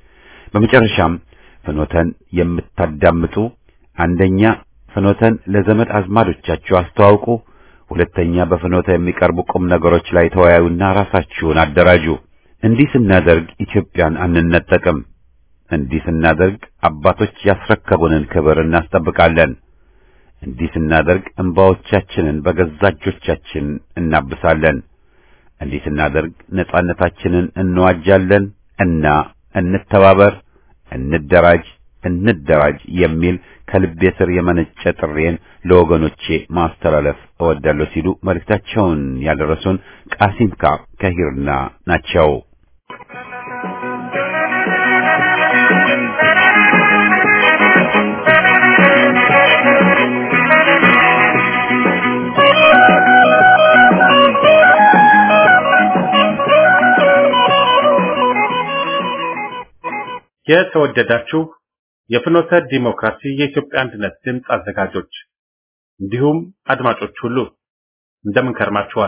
በመጨረሻም ፍኖተን የምታዳምጡ አንደኛ ፍኖተን ለዘመድ አዝማዶቻችሁ አስተዋውቁ፣ ሁለተኛ በፍኖተ የሚቀርቡ ቁም ነገሮች ላይ ተወያዩና ራሳችሁን አደራጁ። እንዲህ ስናደርግ ኢትዮጵያን አንነጠቅም። እንዲህ ስናደርግ አባቶች ያስረከቡንን ክብር እናስጠብቃለን። እንዲህ ስናደርግ እንባዎቻችንን በገዛ እጆቻችን እናብሳለን። እንዲህ ስናደርግ ነጻነታችንን እንዋጃለን እና እንተባበር፣ እንደራጅ፣ እንደራጅ የሚል ከልቤ ስር የመነጨ ጥሬን ለወገኖቼ ማስተላለፍ እወዳለሁ ሲሉ መልእክታቸውን ያደረሱን ቃሲምካ ከሂርና ናቸው። የተወደዳችሁ የፍኖተ ዲሞክራሲ የኢትዮጵያ አንድነት ድምፅ አዘጋጆች እንዲሁም አድማጮች ሁሉ እንደምን ከርማችኋል?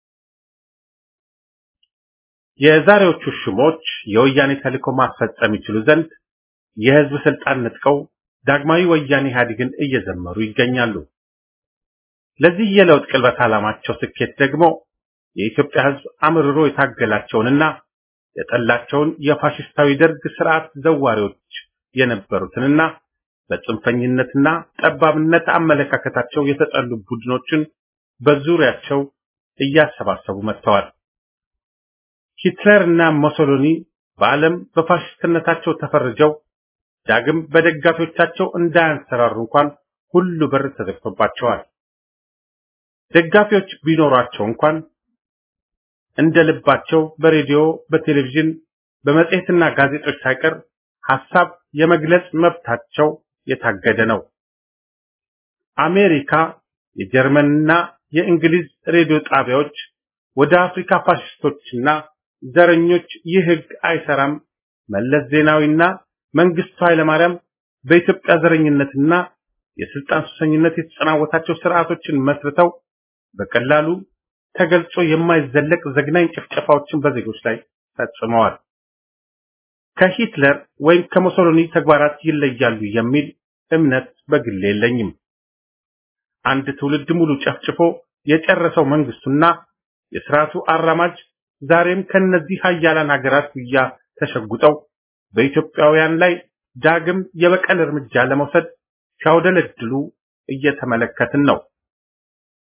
የዛሬዎቹ ሹሞች የወያኔ ተልዕኮ ማስፈጸም ይችሉ ዘንድ የህዝብ ስልጣን ነጥቀው ዳግማዊ ወያኔ ኢህአዴግን እየዘመሩ ይገኛሉ። ለዚህ የለውጥ ቅልበት ዓላማቸው ስኬት ደግሞ የኢትዮጵያ ህዝብ አምርሮ የታገላቸውንና የጠላቸውን የፋሽስታዊ ደርግ ስርዓት ዘዋሪዎች የነበሩትንና በጽንፈኝነትና ጠባብነት አመለካከታቸው የተጠሉ ቡድኖችን በዙሪያቸው እያሰባሰቡ መጥተዋል። ሂትለር እና ሞሶሎኒ በዓለም በፋሽስትነታቸው ተፈርጀው ዳግም በደጋፊዎቻቸው እንዳያንሰራሩ እንኳን ሁሉ በር ተዘግቶባቸዋል። ደጋፊዎች ቢኖሯቸው እንኳን እንደ ልባቸው በሬዲዮ፣ በቴሌቪዥን፣ በመጽሔትና ጋዜጦች ሳይቀር ሐሳብ የመግለጽ መብታቸው የታገደ ነው። አሜሪካ፣ የጀርመንና የእንግሊዝ ሬዲዮ ጣቢያዎች ወደ አፍሪካ ፋሽስቶችና ዘረኞች ይህ ህግ አይሰራም፣ መለስ ዜናዊና መንግስቱ ኃይለማርያም በኢትዮጵያ ዘረኝነትና የስልጣን ሱሰኝነት የተጸናወታቸው ስርዓቶችን መስርተው በቀላሉ ተገልጾ የማይዘለቅ ዘግናኝ ጭፍጨፋዎችን በዜጎች ላይ ፈጽመዋል። ከሂትለር ወይም ከሙሶሎኒ ተግባራት ይለያሉ የሚል እምነት በግሌ የለኝም። አንድ ትውልድ ሙሉ ጨፍጭፎ የጨረሰው መንግስቱና የስርዓቱ አራማጅ ዛሬም ከነዚህ ሀያላን ሀገራት ጉያ ተሸጉጠው በኢትዮጵያውያን ላይ ዳግም የበቀል እርምጃ ለመውሰድ ሲያውደለድሉ እየተመለከትን ነው።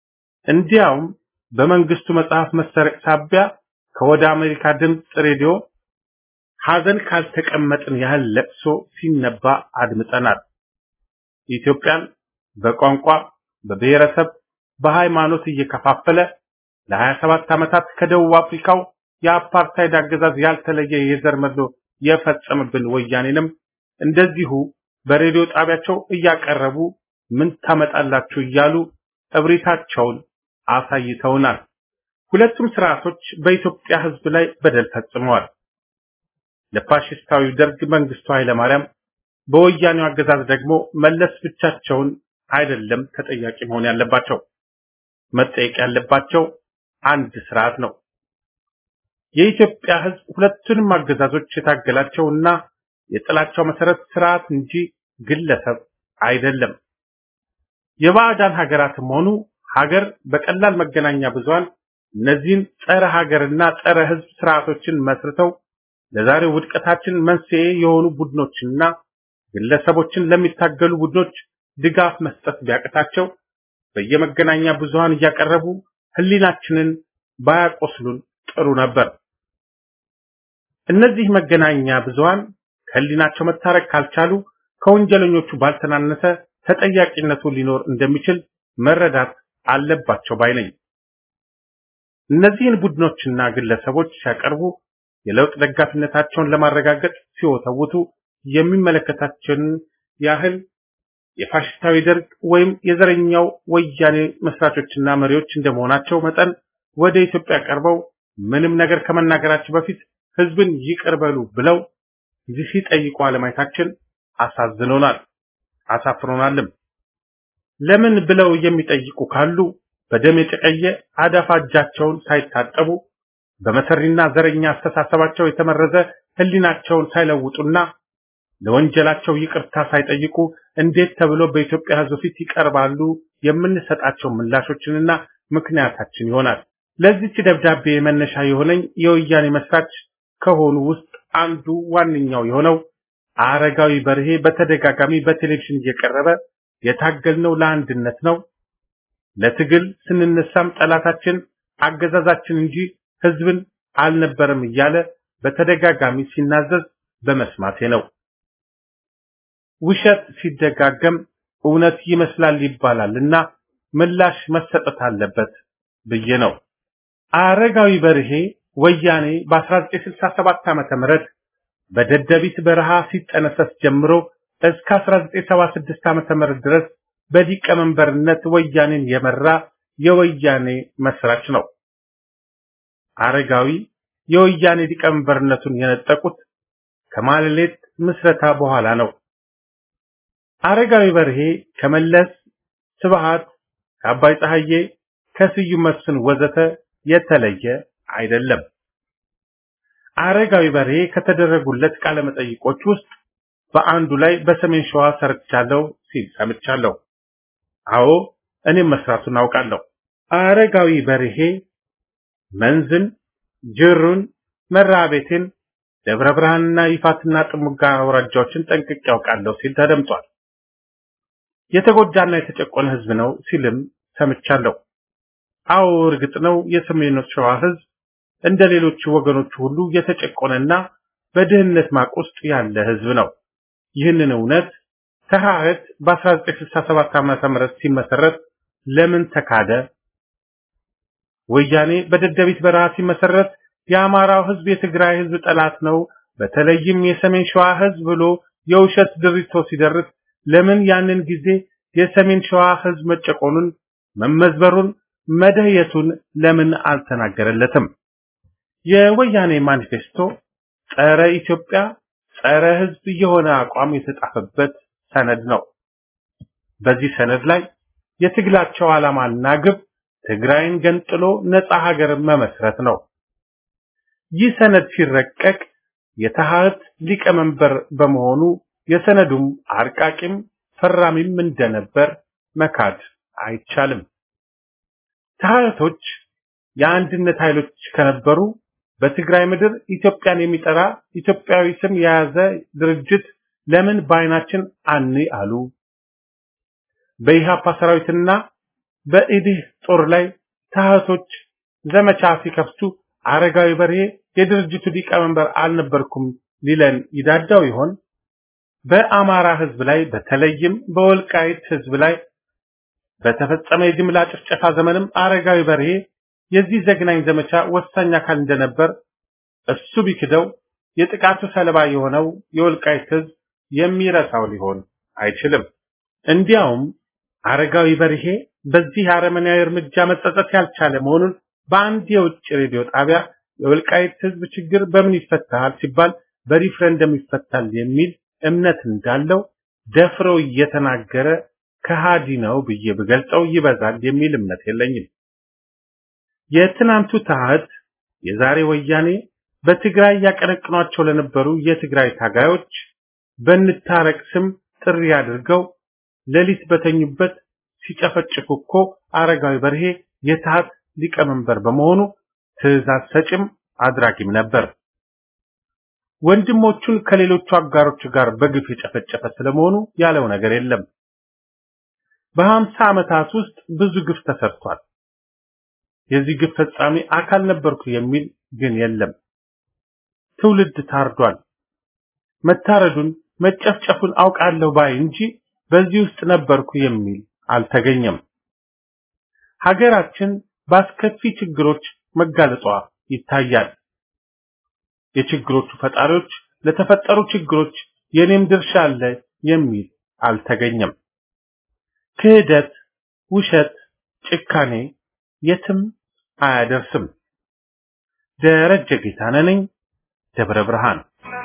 እንዲያውም በመንግስቱ መጽሐፍ መሰረቅ ሳቢያ ከወደ አሜሪካ ድምፅ ሬዲዮ ሐዘን ካልተቀመጥን ያህል ለቅሶ ሲነባ አድምጠናል። ኢትዮጵያን በቋንቋ፣ በብሔረሰብ፣ በሃይማኖት እየከፋፈለ ለ27 ዓመታት ከደቡብ አፍሪካው የአፓርታይድ አገዛዝ ያልተለየ የዘር መድሎ የፈጸመብን ወያኔንም እንደዚሁ በሬዲዮ ጣቢያቸው እያቀረቡ ምን ታመጣላችሁ እያሉ እብሪታቸውን አሳይተውናል። ሁለቱም ስርዓቶች በኢትዮጵያ ሕዝብ ላይ በደል ፈጽመዋል። ለፋሽስታዊ ደርግ መንግስቱ ኃይለማርያም፣ በወያኔው አገዛዝ ደግሞ መለስ ብቻቸውን አይደለም ተጠያቂ መሆን ያለባቸው። መጠየቅ ያለባቸው አንድ ስርዓት ነው። የኢትዮጵያ ሕዝብ ሁለቱንም አገዛዞች የታገላቸውና የጥላቻው መሰረት ስርዓት እንጂ ግለሰብ አይደለም። የባዕዳን ሀገራትም ሆኑ ሀገር በቀላል መገናኛ ብዙሃን እነዚህን ጸረ ሀገርና ጸረ ሕዝብ ስርዓቶችን መስርተው ለዛሬው ውድቀታችን መንስኤ የሆኑ ቡድኖችና ግለሰቦችን ለሚታገሉ ቡድኖች ድጋፍ መስጠት ቢያቅታቸው በየመገናኛ ብዙሃን እያቀረቡ ህሊናችንን ባያቆስሉን ጥሩ ነበር። እነዚህ መገናኛ ብዙሃን ከህሊናቸው መታረቅ ካልቻሉ ከወንጀለኞቹ ባልተናነሰ ተጠያቂነቱ ሊኖር እንደሚችል መረዳት አለባቸው ባይ ነኝ። እነዚህን ቡድኖችና ግለሰቦች ሲያቀርቡ የለውጥ ደጋፊነታቸውን ለማረጋገጥ ሲወተውቱ የሚመለከታቸውን ያህል የፋሽስታዊ ደርግ ወይም የዘረኛው ወያኔ መስራቾችና መሪዎች እንደመሆናቸው መጠን ወደ ኢትዮጵያ ቀርበው ምንም ነገር ከመናገራቸው በፊት ህዝብን ይቅር በሉ ብለው ሲጠይቁ አለማየታችን አሳዝኖናል፣ አሳፍሮናልም። ለምን ብለው የሚጠይቁ ካሉ በደም የጨቀየ አዳፋ እጃቸውን ሳይታጠቡ በመሰሪና ዘረኛ አስተሳሰባቸው የተመረዘ ህሊናቸውን ሳይለውጡና ለወንጀላቸው ይቅርታ ሳይጠይቁ እንዴት ተብሎ በኢትዮጵያ ህዝብ ፊት ይቀርባሉ? የምንሰጣቸው ምላሾችንና ምክንያታችን ይሆናል። ለዚች ደብዳቤ መነሻ የሆነኝ የወያኔ መስራች ከሆኑ ውስጥ አንዱ ዋነኛው የሆነው አረጋዊ በርሄ በተደጋጋሚ በቴሌቪዥን እየቀረበ የታገልነው ለአንድነት ነው፣ ለትግል ስንነሳም ጠላታችን አገዛዛችን እንጂ ህዝብን አልነበረም እያለ በተደጋጋሚ ሲናዘዝ በመስማቴ ነው። ውሸት ሲደጋገም እውነት ይመስላል ይባላል እና ምላሽ መሰጠት አለበት ብዬ ነው። አረጋዊ በርሄ ወያኔ በ1967 ዓመተ ምህረት በደደቢት በረሃ ሲጠነሰስ ጀምሮ እስከ 1976 ዓመተ ምህረት ድረስ በሊቀመንበርነት ወያኔን የመራ የወያኔ መስራች ነው። አረጋዊ የወያኔ ሊቀመንበርነቱን የነጠቁት ከማለሌት ምስረታ በኋላ ነው። አረጋዊ በርሄ ከመለስ ስብሃት፣ ከአባይ ፀሐዬ፣ ከስዩም መስፍን ወዘተ የተለየ አይደለም። አረጋዊ በርሄ ከተደረጉለት ቃለ መጠይቆች ውስጥ በአንዱ ላይ በሰሜን ሸዋ ሰርቻለሁ ሲል ሰምቻለሁ። አዎ እኔም መስራቱን አውቃለሁ። አረጋዊ በርሄ መንዝን፣ ጅሩን፣ መራቤቴን፣ ደብረ ብርሃንና ይፋትና ጥሙጋ አውራጃዎችን ጠንቅቄ ያውቃለሁ ሲል ተደምጧል። የተጎዳና የተጨቆነ ህዝብ ነው ሲልም ሰምቻለሁ። አዎ እርግጥ ነው የሰሜኑ ሸዋ ህዝብ እንደ ሌሎቹ ወገኖቹ ሁሉ የተጨቆነና በድህነት ማቅ ውስጥ ያለ ህዝብ ነው። ይህንን እውነት ተሐረት በ1967 ዓመተ ምህረት ሲመሰረት ለምን ተካደ? ወያኔ በደደቢት በረሃ ሲመሰረት የአማራው ህዝብ የትግራይ ህዝብ ጠላት ነው፣ በተለይም የሰሜን ሸዋ ህዝብ ብሎ የውሸት ድሪቶ ሲደርስ ለምን ያንን ጊዜ የሰሜን ሸዋ ህዝብ መጨቆኑን፣ መመዝበሩን፣ መደየቱን ለምን አልተናገረለትም? የወያኔ ማኒፌስቶ ጸረ ኢትዮጵያ፣ ጸረ ህዝብ የሆነ አቋም የተጻፈበት ሰነድ ነው። በዚህ ሰነድ ላይ የትግላቸው ዓላማና ግብ ትግራይን ገንጥሎ ነፃ ሀገር መመስረት ነው። ይህ ሰነድ ሲረቀቅ የተሐት ሊቀመንበር በመሆኑ የሰነዱም አርቃቂም ፈራሚም እንደነበር መካድ አይቻልም። ተሐቶች የአንድነት ኃይሎች ከነበሩ በትግራይ ምድር ኢትዮጵያን የሚጠራ ኢትዮጵያዊ ስም የያዘ ድርጅት ለምን በአይናችን አን አሉ? በኢሃፓ ሰራዊትና በኢዲህ ጦር ላይ ታህቶች ዘመቻ ሲከፍቱ አረጋዊ በርሄ የድርጅቱ ሊቀመንበር አልነበርኩም ሊለን ይዳዳው ይሆን? በአማራ ህዝብ ላይ በተለይም በወልቃይት ህዝብ ላይ በተፈጸመ የጅምላ ጭፍጨፋ ዘመንም አረጋዊ በርሄ የዚህ ዘግናኝ ዘመቻ ወሳኝ አካል እንደነበር እሱ ቢክደው የጥቃቱ ሰለባ የሆነው የወልቃይት ህዝብ የሚረሳው ሊሆን አይችልም። እንዲያውም አረጋዊ በርሄ በዚህ አረመናዊ እርምጃ መጸጸት ያልቻለ መሆኑን በአንድ የውጭ ሬዲዮ ጣቢያ የወልቃይት ህዝብ ችግር በምን ይፈታል ሲባል በሪፍረንደም ይፈታል የሚል እምነት እንዳለው ደፍሮ እየተናገረ ከሃዲ ነው ብዬ ብገልጸው ይበዛል የሚል እምነት የለኝም። የትናንቱ ታህት የዛሬ ወያኔ በትግራይ ያቀነቅኗቸው ለነበሩ የትግራይ ታጋዮች በንታረቅ ስም ጥሪ አድርገው ሌሊት በተኙበት ሲጨፈጭፉ እኮ አረጋዊ በርሄ የታህት ሊቀመንበር በመሆኑ ትዕዛዝ ሰጭም አድራጊም ነበር። ወንድሞቹን ከሌሎቹ አጋሮቹ ጋር በግፍ የጨፈጨፈ ስለመሆኑ ያለው ነገር የለም። በሀምሳ ዓመታት ውስጥ ብዙ ግፍ ተሰርቷል። የዚህ ግፍ ፈጻሚ አካል ነበርኩ የሚል ግን የለም። ትውልድ ታርዷል። መታረዱን መጨፍጨፉን አውቃለሁ ባይ እንጂ በዚህ ውስጥ ነበርኩ የሚል አልተገኘም። ሀገራችን በአስከፊ ችግሮች መጋለጧ ይታያል። የችግሮቹ ፈጣሪዎች ለተፈጠሩ ችግሮች የኔም ድርሻ አለ የሚል አልተገኘም። ክህደት፣ ውሸት፣ ጭካኔ የትም አያደርስም። ደረጀ ጌታነህ ነኝ፣ ደብረ ብርሃን።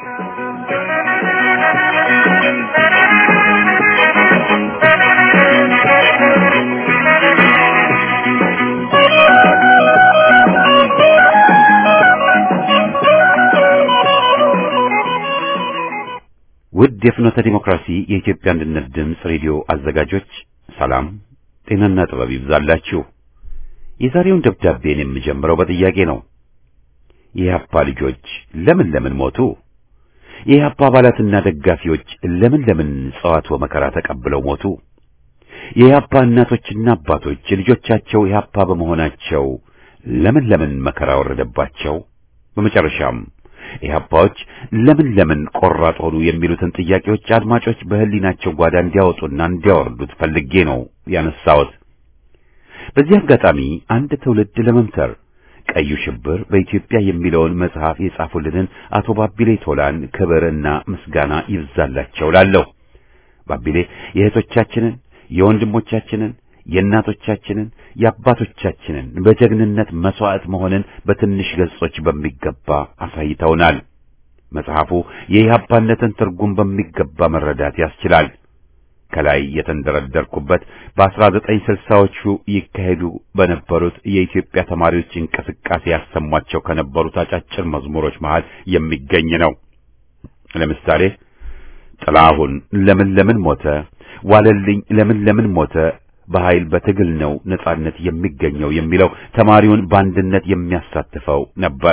ውድ የፍኖተ ዲሞክራሲ የኢትዮጵያ አንድነት ድምፅ ሬዲዮ አዘጋጆች ሰላም፣ ጤናና ጥበብ ይብዛላችሁ። የዛሬውን ደብዳቤን የምጀምረው በጥያቄ ነው። የኢህአፓ ልጆች ለምን ለምን ሞቱ? የኢህአፓ አባላትና ደጋፊዎች ለምን ለምን ጸዋት ወመከራ ተቀብለው ሞቱ? የኢህአፓ እናቶችና አባቶች ልጆቻቸው ኢህአፓ በመሆናቸው ለምን ለምን መከራ ወረደባቸው? በመጨረሻም ኢህአፓዎች ለምን ለምን ቆራጥ ሆኑ የሚሉትን ጥያቄዎች አድማጮች በህሊናቸው ጓዳ እንዲያወጡና እንዲያወርዱት ፈልጌ ነው ያነሳሁት። በዚህ አጋጣሚ አንድ ትውልድ ለመምተር ቀዩ ሽብር በኢትዮጵያ የሚለውን መጽሐፍ የጻፉልንን አቶ ባቢሌ ቶላን ክብርና ምስጋና ይብዛላቸው ላለሁ። ባቢሌ የእህቶቻችንን፣ የወንድሞቻችንን፣ የእናቶቻችንን፣ የአባቶቻችንን በጀግንነት መስዋዕት መሆንን በትንሽ ገጾች በሚገባ አሳይተውናል። መጽሐፉ የኢህአፓነትን ትርጉም በሚገባ መረዳት ያስችላል። ከላይ የተንደረደርኩበት በ1960ዎቹ ይካሄዱ በነበሩት የኢትዮጵያ ተማሪዎች እንቅስቃሴ ያሰሟቸው ከነበሩት አጫጭር መዝሙሮች መሃል የሚገኝ ነው። ለምሳሌ ጥላሁን ለምን ለምን ሞተ፣ ዋለልኝ ለምን ለምን ሞተ፣ በኃይል በትግል ነው ነጻነት የሚገኘው የሚለው ተማሪውን በአንድነት የሚያሳትፈው ነበር።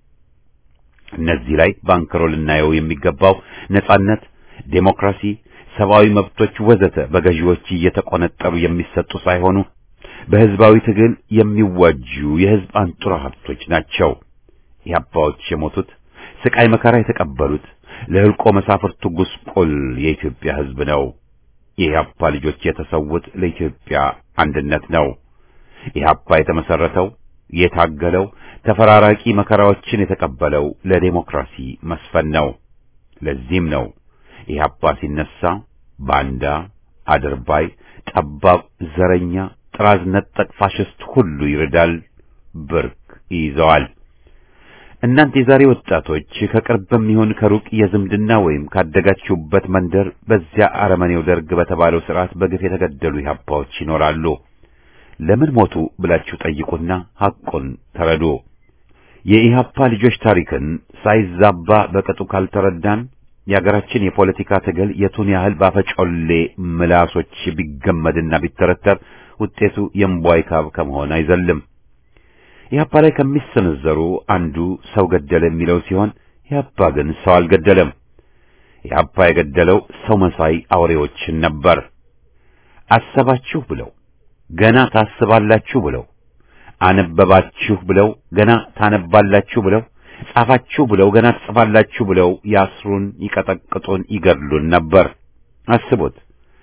እነዚህ ላይ ባንክሮ ልናየው የሚገባው ነጻነት፣ ዴሞክራሲ ሰብአዊ መብቶች ወዘተ በገዢዎች እየተቆነጠሩ የሚሰጡ ሳይሆኑ በህዝባዊ ትግል የሚዋጁ የህዝብ አንጡራ ሀብቶች ናቸው። የአባዎች የሞቱት ስቃይ መከራ የተቀበሉት ለህልቆ መሳፍርቱ ጉስቁል የኢትዮጵያ ህዝብ ነው። የኢህአፓ ልጆች የተሰዉት ለኢትዮጵያ አንድነት ነው። ኢህአፓ የተመሰረተው የታገለው ተፈራራቂ መከራዎችን የተቀበለው ለዴሞክራሲ መስፈን ነው። ለዚህም ነው ኢህአፓ ሲነሳ ባንዳ፣ አድርባይ፣ ጠባብ፣ ዘረኛ፣ ጥራዝ ነጠቅ ፋሽስት ሁሉ ይርዳል፣ ብርክ ይይዘዋል። እናንተ የዛሬ ወጣቶች ከቅርብም ይሁን ከሩቅ የዝምድና ወይም ካደጋችሁበት መንደር በዚያ አረመኔው ደርግ በተባለው ስርዓት በግፍ የተገደሉ ኢህአፓዎች ይኖራሉ። ለምን ሞቱ ብላችሁ ጠይቁና ሐቁን ተረዱ። የኢህአፓ ልጆች ታሪክን ሳይዛባ በቅጡ ካልተረዳን የሀገራችን የፖለቲካ ትግል የቱን ያህል ባፈጮሌ ምላሶች ቢገመድና ቢተረተር ውጤቱ የእምቧይ ካብ ከመሆን አይዘልም። ኢህአፓ ላይ ከሚሰነዘሩ አንዱ ሰው ገደለ የሚለው ሲሆን ኢህአፓ ግን ሰው አልገደለም። ኢህአፓ የገደለው ሰው መሳይ አውሬዎችን ነበር። አሰባችሁ ብለው ገና ታስባላችሁ ብለው አነበባችሁ ብለው ገና ታነባላችሁ ብለው ጻፋችሁ ብለው ገና ትጽፋላችሁ ብለው ያስሩን፣ ይቀጠቅጡን፣ ይገድሉን ነበር። አስቡት።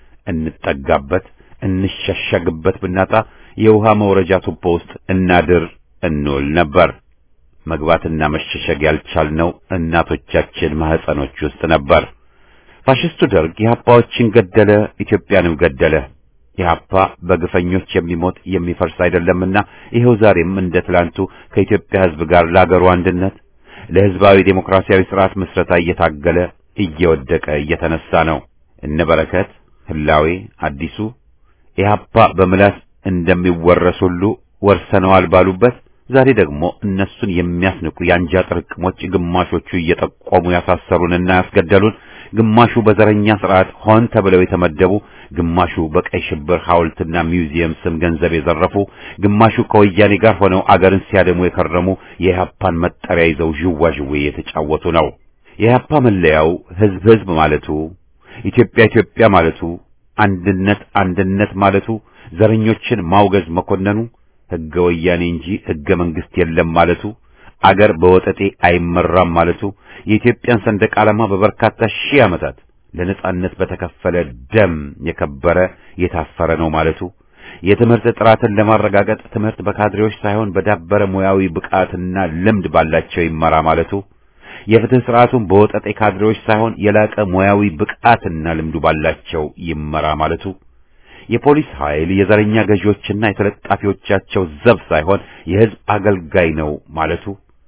እንጠጋበት እንሸሸግበት ብናጣ የውሃ መውረጃ ቱቦ ውስጥ እናድር እንውል ነበር። መግባትና መሸሸግ ያልቻልነው እናቶቻችን ማህፀኖች ውስጥ ነበር። ፋሽስቱ ደርግ ኢህአፓዎችን ገደለ፣ ኢትዮጵያንም ገደለ። ኢህአፓ በግፈኞች የሚሞት የሚፈርስ አይደለምና ይኸው ዛሬም እንደ ትላንቱ ከኢትዮጵያ ሕዝብ ጋር ለአገሩ አንድነት ለሕዝባዊ ዴሞክራሲያዊ ስርዓት ምስረታ እየታገለ እየወደቀ እየተነሳ ነው። እነ በረከት ህላዌ አዲሱ ኢህአፓ በምላስ እንደሚወረስ ሁሉ ወርሰነዋል ባሉበት ዛሬ ደግሞ እነሱን የሚያስንቁ የአንጃ ጥርቅሞች ግማሾቹ እየጠቆሙ ያሳሰሩንና ያስገደሉን፣ ግማሹ በዘረኛ ስርዓት ሆን ተብለው የተመደቡ፣ ግማሹ በቀይ ሽብር ሐውልትና ሚውዚየም ስም ገንዘብ የዘረፉ፣ ግማሹ ከወያኔ ጋር ሆነው አገርን ሲያደሙ የከረሙ የኢህአፓን መጠሪያ ይዘው ዥዋዥዌ የተጫወቱ ነው። የኢህአፓ መለያው ህዝብ ህዝብ ማለቱ፣ ኢትዮጵያ ኢትዮጵያ ማለቱ፣ አንድነት አንድነት ማለቱ፣ ዘረኞችን ማውገዝ መኮነኑ ህገ ወያኔ እንጂ ህገ መንግስት የለም ማለቱ፣ አገር በወጠጤ አይመራም ማለቱ፣ የኢትዮጵያን ሰንደቅ ዓላማ በበርካታ ሺህ ዓመታት ለነጻነት በተከፈለ ደም የከበረ የታፈረ ነው ማለቱ፣ የትምህርት ጥራትን ለማረጋገጥ ትምህርት በካድሬዎች ሳይሆን በዳበረ ሙያዊ ብቃትና ልምድ ባላቸው ይመራ ማለቱ፣ የፍትህ ስርዓቱን በወጠጤ ካድሬዎች ሳይሆን የላቀ ሙያዊ ብቃትና ልምዱ ባላቸው ይመራ ማለቱ የፖሊስ ኃይል የዘረኛ ገዢዎችና የተለጣፊዎቻቸው ዘብ ሳይሆን የህዝብ አገልጋይ ነው ማለቱ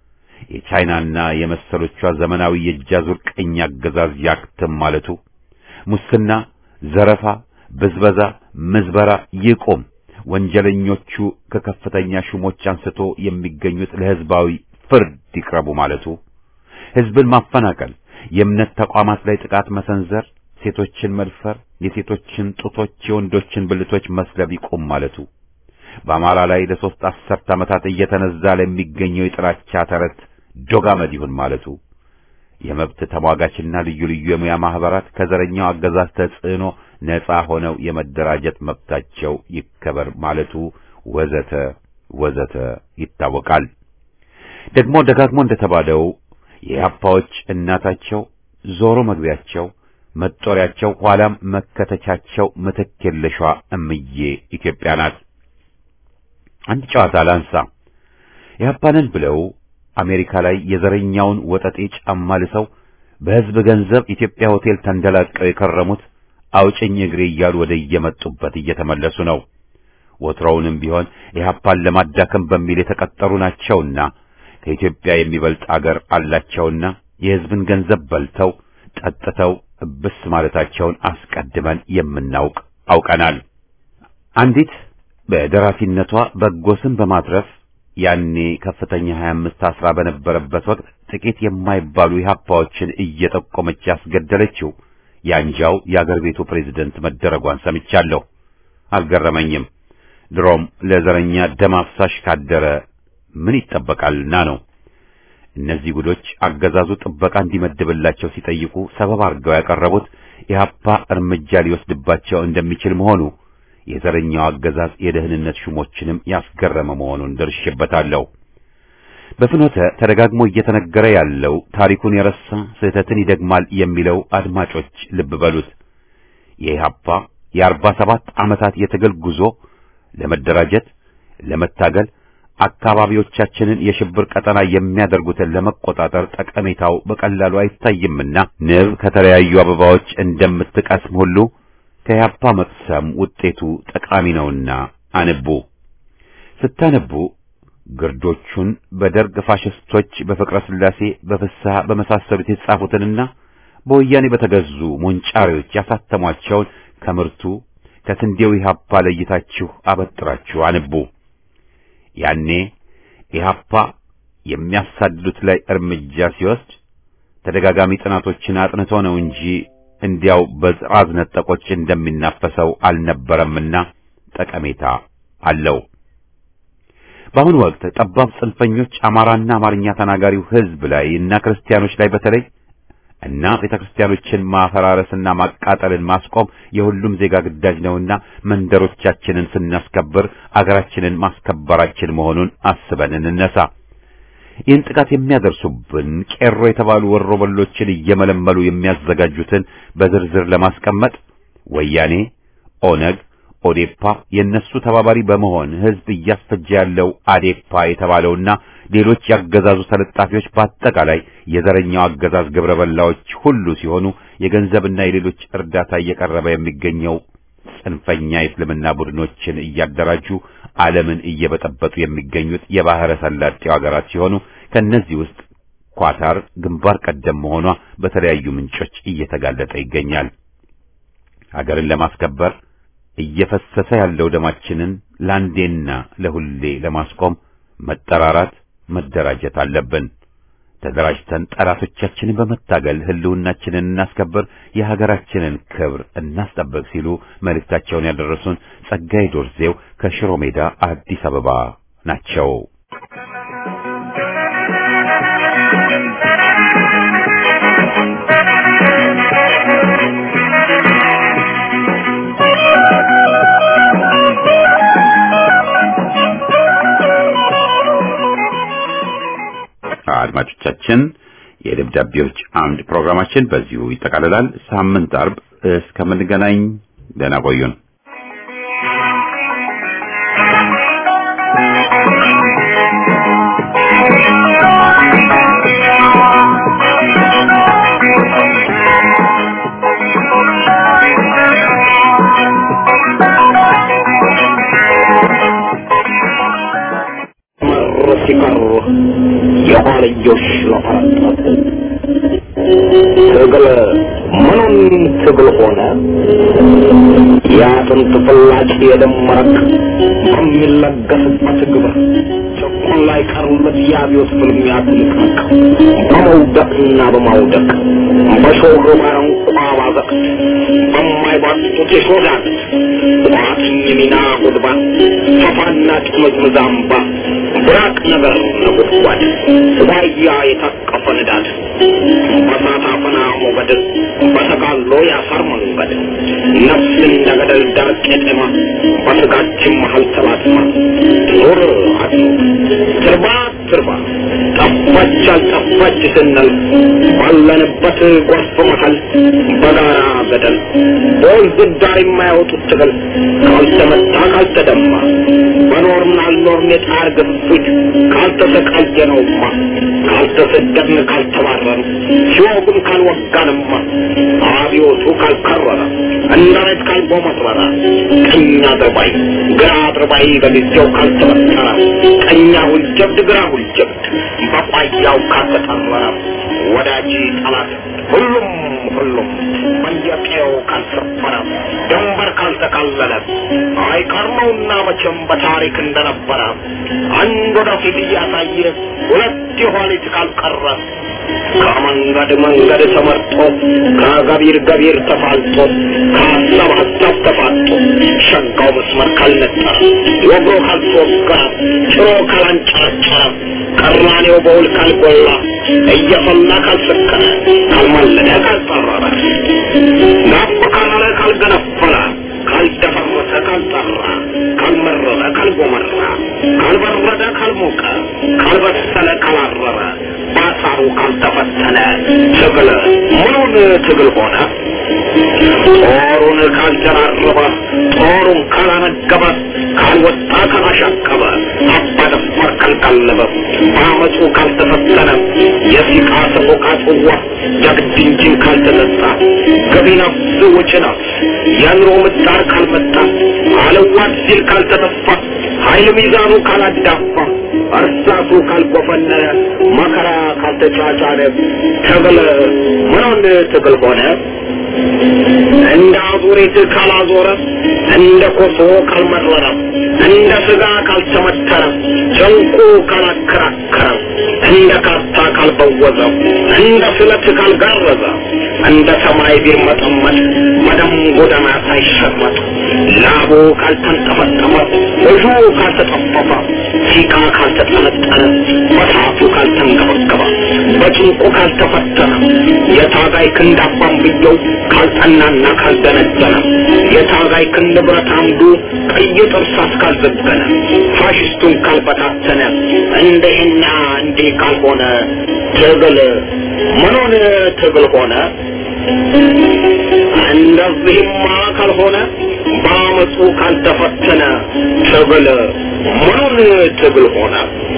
የቻይናና የመሰሎቿ ዘመናዊ የእጃዙር ቀኝ አገዛዝ ያክትም ማለቱ ሙስና፣ ዘረፋ፣ ብዝበዛ፣ ምዝበራ ይቁም፣ ወንጀለኞቹ ከከፍተኛ ሹሞች አንስቶ የሚገኙት ለህዝባዊ ፍርድ ይቅረቡ ማለቱ ህዝብን ማፈናቀል፣ የእምነት ተቋማት ላይ ጥቃት መሰንዘር ሴቶችን መድፈር፣ የሴቶችን ጡቶች፣ የወንዶችን ብልቶች መስለብ ይቁም ማለቱ በአማራ ላይ ለሶስት አስርት ዓመታት እየተነዛ ለሚገኘው የጥላቻ ተረት ዶጋመድ ይሁን ማለቱ የመብት ተሟጋችና ልዩ ልዩ የሙያ ማህበራት ከዘረኛው አገዛዝ ተጽዕኖ ነጻ ሆነው የመደራጀት መብታቸው ይከበር ማለቱ ወዘተ ወዘተ ይታወቃል። ደግሞ ደጋግሞ እንደተባለው የኢህአፓዎች እናታቸው ዞሮ መግቢያቸው መጦሪያቸው ኋላም መከተቻቸው ምትክ የለሿ እምዬ ኢትዮጵያ ናት። አንድ ጨዋታ ላንሳ። ኢህአፓንን ብለው አሜሪካ ላይ የዘረኛውን ወጠጤ ጫማ ልሰው በህዝብ ገንዘብ ኢትዮጵያ ሆቴል ተንደላቀው የከረሙት አውጭኝ እግሬ እያሉ ወደ እየመጡበት እየተመለሱ ነው። ወትሮውንም ቢሆን ኢህአፓን ለማዳከም በሚል የተቀጠሩ ናቸውና ከኢትዮጵያ የሚበልጥ አገር አላቸውና የህዝብን ገንዘብ በልተው ጠጥተው እብስ ማለታቸውን አስቀድመን የምናውቅ አውቀናል። አንዲት በደራሲነቷ በጎ ስም በማትረፍ ያኔ ከፍተኛ 25 አስራ በነበረበት ወቅት ጥቂት የማይባሉ ኢህአፓዎችን እየጠቆመች ያስገደለችው ያንጃው የአገር ቤቱ ፕሬዝደንት መደረጓን ሰምቻለሁ። አልገረመኝም። ድሮም ለዘረኛ ደም አፍሳሽ ካደረ ምን ይጠበቃልና ነው። እነዚህ ጉዶች አገዛዙ ጥበቃ እንዲመድብላቸው ሲጠይቁ ሰበብ አድርገው ያቀረቡት ኢህአፓ እርምጃ ሊወስድባቸው እንደሚችል መሆኑ የዘረኛው አገዛዝ የደህንነት ሹሞችንም ያስገረመ መሆኑን ደርሼበታለሁ። በፍኖተ ተደጋግሞ እየተነገረ ያለው ታሪኩን የረሳ ስህተትን ይደግማል የሚለው አድማጮች ልብ በሉት። የኢህአፓ የአርባ ሰባት ዓመታት የትግል ጉዞ ለመደራጀት፣ ለመታገል አካባቢዎቻችንን የሽብር ቀጠና የሚያደርጉትን ለመቆጣጠር ጠቀሜታው በቀላሉ አይታይምና ንብ ከተለያዩ አበባዎች እንደምትቀስም ሁሉ ከኢህአፓ መቅሰም ውጤቱ ጠቃሚ ነውና አንቡ። ስታነቡ ግርዶቹን በደርግ ፋሽስቶች በፍቅረ ሥላሴ በፍስሐ በመሳሰሉት የተጻፉትንና በወያኔ በተገዙ ሞንጫሪዎች ያሳተሟቸውን ከምርቱ ከስንዴው ኢህአፓ ለይታችሁ አበጥራችሁ አንቡ። ያኔ ኢህአፓ የሚያሳድዱት ላይ እርምጃ ሲወስድ ተደጋጋሚ ጥናቶችን አጥንቶ ነው እንጂ እንዲያው በጥራዝ ነጠቆች እንደሚናፈሰው አልነበረምና ጠቀሜታ አለው። በአሁኑ ወቅት ጠባብ ጽንፈኞች አማራና አማርኛ ተናጋሪው ሕዝብ ላይ እና ክርስቲያኖች ላይ በተለይ እና ቤተክርስቲያኖችን ማፈራረስና ማቃጠልን ማስቆም የሁሉም ዜጋ ግዳጅ ነውና መንደሮቻችንን ስናስከብር አገራችንን ማስከበራችን መሆኑን አስበን እንነሳ። ይህን ጥቃት የሚያደርሱብን ቄሮ የተባሉ ወሮበሎችን እየመለመሉ የሚያዘጋጁትን በዝርዝር ለማስቀመጥ ወያኔ፣ ኦነግ፣ ኦዴፓ የነሱ ተባባሪ በመሆን ህዝብ እያስፈጀ ያለው አዴፓ የተባለውና ሌሎች ያገዛዙ ተለጣፊዎች በአጠቃላይ የዘረኛው አገዛዝ ግብረ በላዎች ሁሉ ሲሆኑ የገንዘብና የሌሎች እርዳታ እየቀረበ የሚገኘው ጽንፈኛ የእስልምና ቡድኖችን እያደራጁ ዓለምን እየበጠበጡ የሚገኙት የባህረ ሰላጤው ሀገራት ሲሆኑ ከነዚህ ውስጥ ኳታር ግንባር ቀደም መሆኗ በተለያዩ ምንጮች እየተጋለጠ ይገኛል። ሀገርን ለማስከበር እየፈሰሰ ያለው ደማችንን ለአንዴና ለሁሌ ለማስቆም መጠራራት፣ መደራጀት አለብን። ተደራጅተን ጠላቶቻችንን በመታገል ህልውናችንን እናስከብር፣ የሀገራችንን ክብር እናስጠብቅ ሲሉ መልእክታቸውን ያደረሱን ጸጋይ ዶርዜው ከሽሮ ሜዳ አዲስ አበባ ናቸው። አድማጮቻችን የደብዳቤዎች አምድ ፕሮግራማችን በዚሁ ይጠቃልላል። ሳምንት አርብ እስከምንገናኝ ደህና ቆዩን። ሲቀሩ የኋልዮሽ ለፈረጠጡ ትግል ምኑን ትግል ሆነ የአጥንት ፍላጭ የደም መረቅ በሚለገስበት ግብር ጭቁን ላይ ቀሩለት የአብዮት ፍልሚያ ትንቅንቅ በመውደቅና በማውደቅ በሾህ ባረንቋ ባዘቅት በማይባጡት የሾዳት ቋጥኝ ሚና ጉድባ ሰፋና ጥምዝምዝ አምባ ብራቅ ነገር ነጎድጓድ ዋያ የታቀፈ ንዳድ በሳት አፈና ሞገድ በተጋሎ ያሳር መንገድ ነፍስ እንደ ገደል ዳር ቄጤማ በስጋችን መሀል ተላትማ ኑር አድሮ ትርባ ትርባ ጠፋች አልጠፋች ስንል ባለንበት ጎርፍ መሀል በጋራ ገደል በወንዝ ዳር የማያወጡት ትግል ካልተመታ ካልተደማ በኖርን አልኖርን የጣር ግፊት ካልተሰቃየነውማ ካልተሰደድን ካልተባረን ሲወጉን ካልወጋንማ አብዮቱ ካልከረረ እንደ ሬት ካልቦመረረ ቀኝ አድርባይ ግራ አድርባይ በጊዜው ካልተበጠረ ቀኛ ሁልጀብድ ግራ ሁልጀብድ በቋያው ካልተጠረረ ወዳጅ ጠላት ሁሉም ሁሉም በየቀየው ካልሰፈረ ድንበር ካልተካለለ አይቀርመውና መቼም በታሪክ እንደነበረ አንድ ወደፊት እያሳየ ሁለት የኋሊት ካልቀረ ከመንገድ መንገድ ተመርጦ ከገቢር ገቢር ተፋልጦ ከሀሳብ ሀሳብ ተፋጦ ሸጋው መስመር ካልነጠረ ወግሮ ካልተወገረ ጭሮ ካላንጨረጨረ ቀራኔው በውል ካልጎላ እየፈላ ካልሰከረ ካልማለደ ካልጠረረ ናፍ ካላለ ካልገነፈለ ካልደፈረሰ ካልጠራ ካልመረረ ካልጎመራ ካልበረደ ካልሞቀ ካልበሰለ ካላረረ ባሳሩ ካልተፈተነ ትግል ምኑን ትግል ሆነ? ጦሩን ካልጀራረበ ጦሩን ካላነገበ ካልወጣ ካላሻቀበ አባደፋር ካልቀለበ በአመፁ ካልተፈተነ የሲቃ ሰቆቃ ጽዋ ጀግድ እንጂን ካልተጠጣ ገቢ ነፍስ ውጭ ነፍስ የኑሮ ምጣር ካልመጣ አለዋት ሲል ካልተተፋ ኃይል ሚዛኑ ካላዳፋ እርሳቱ ካልጎፈነነ መከራ ካልተጫጫነ ትግል ምኑን ትግል ሆነ? እንደ አዙሪት ካላዞረ እንደ ኮሶ ካልመረረ እንደ ስጋ ካልተመተረ ጨንቁ ካላከራከረ እንደ ካርታ ካልበወዘ እንደ ስለት ካልጋረዘ እንደ ሰማይ ቢርመጠመጥ በደም ጎዳና ሳይሸመጥ ላቡ ካልተንጠፈጠፈ እጁ ካልተጠፈፈ ሲቃ ካልተጠነጠነ በሳቱ ካልተንገበገበ በጭንቁ ካልተፈተነ የታጋይ ክንድ አባንብየው ካልጠናና ካልደነደነ የታጋይ ክንድ ብረት አምዱ ቀይ ጥርሳስ ካልዘገነ ፋሽስቱን ካልበታተነ እንደህና እንዲህ ካልሆነ ትግል ምኑን ትግል ሆነ? እንደዚህማ ካልሆነ በአመፁ ካልተፈተነ ትግል ምኑን ትግል ሆነ?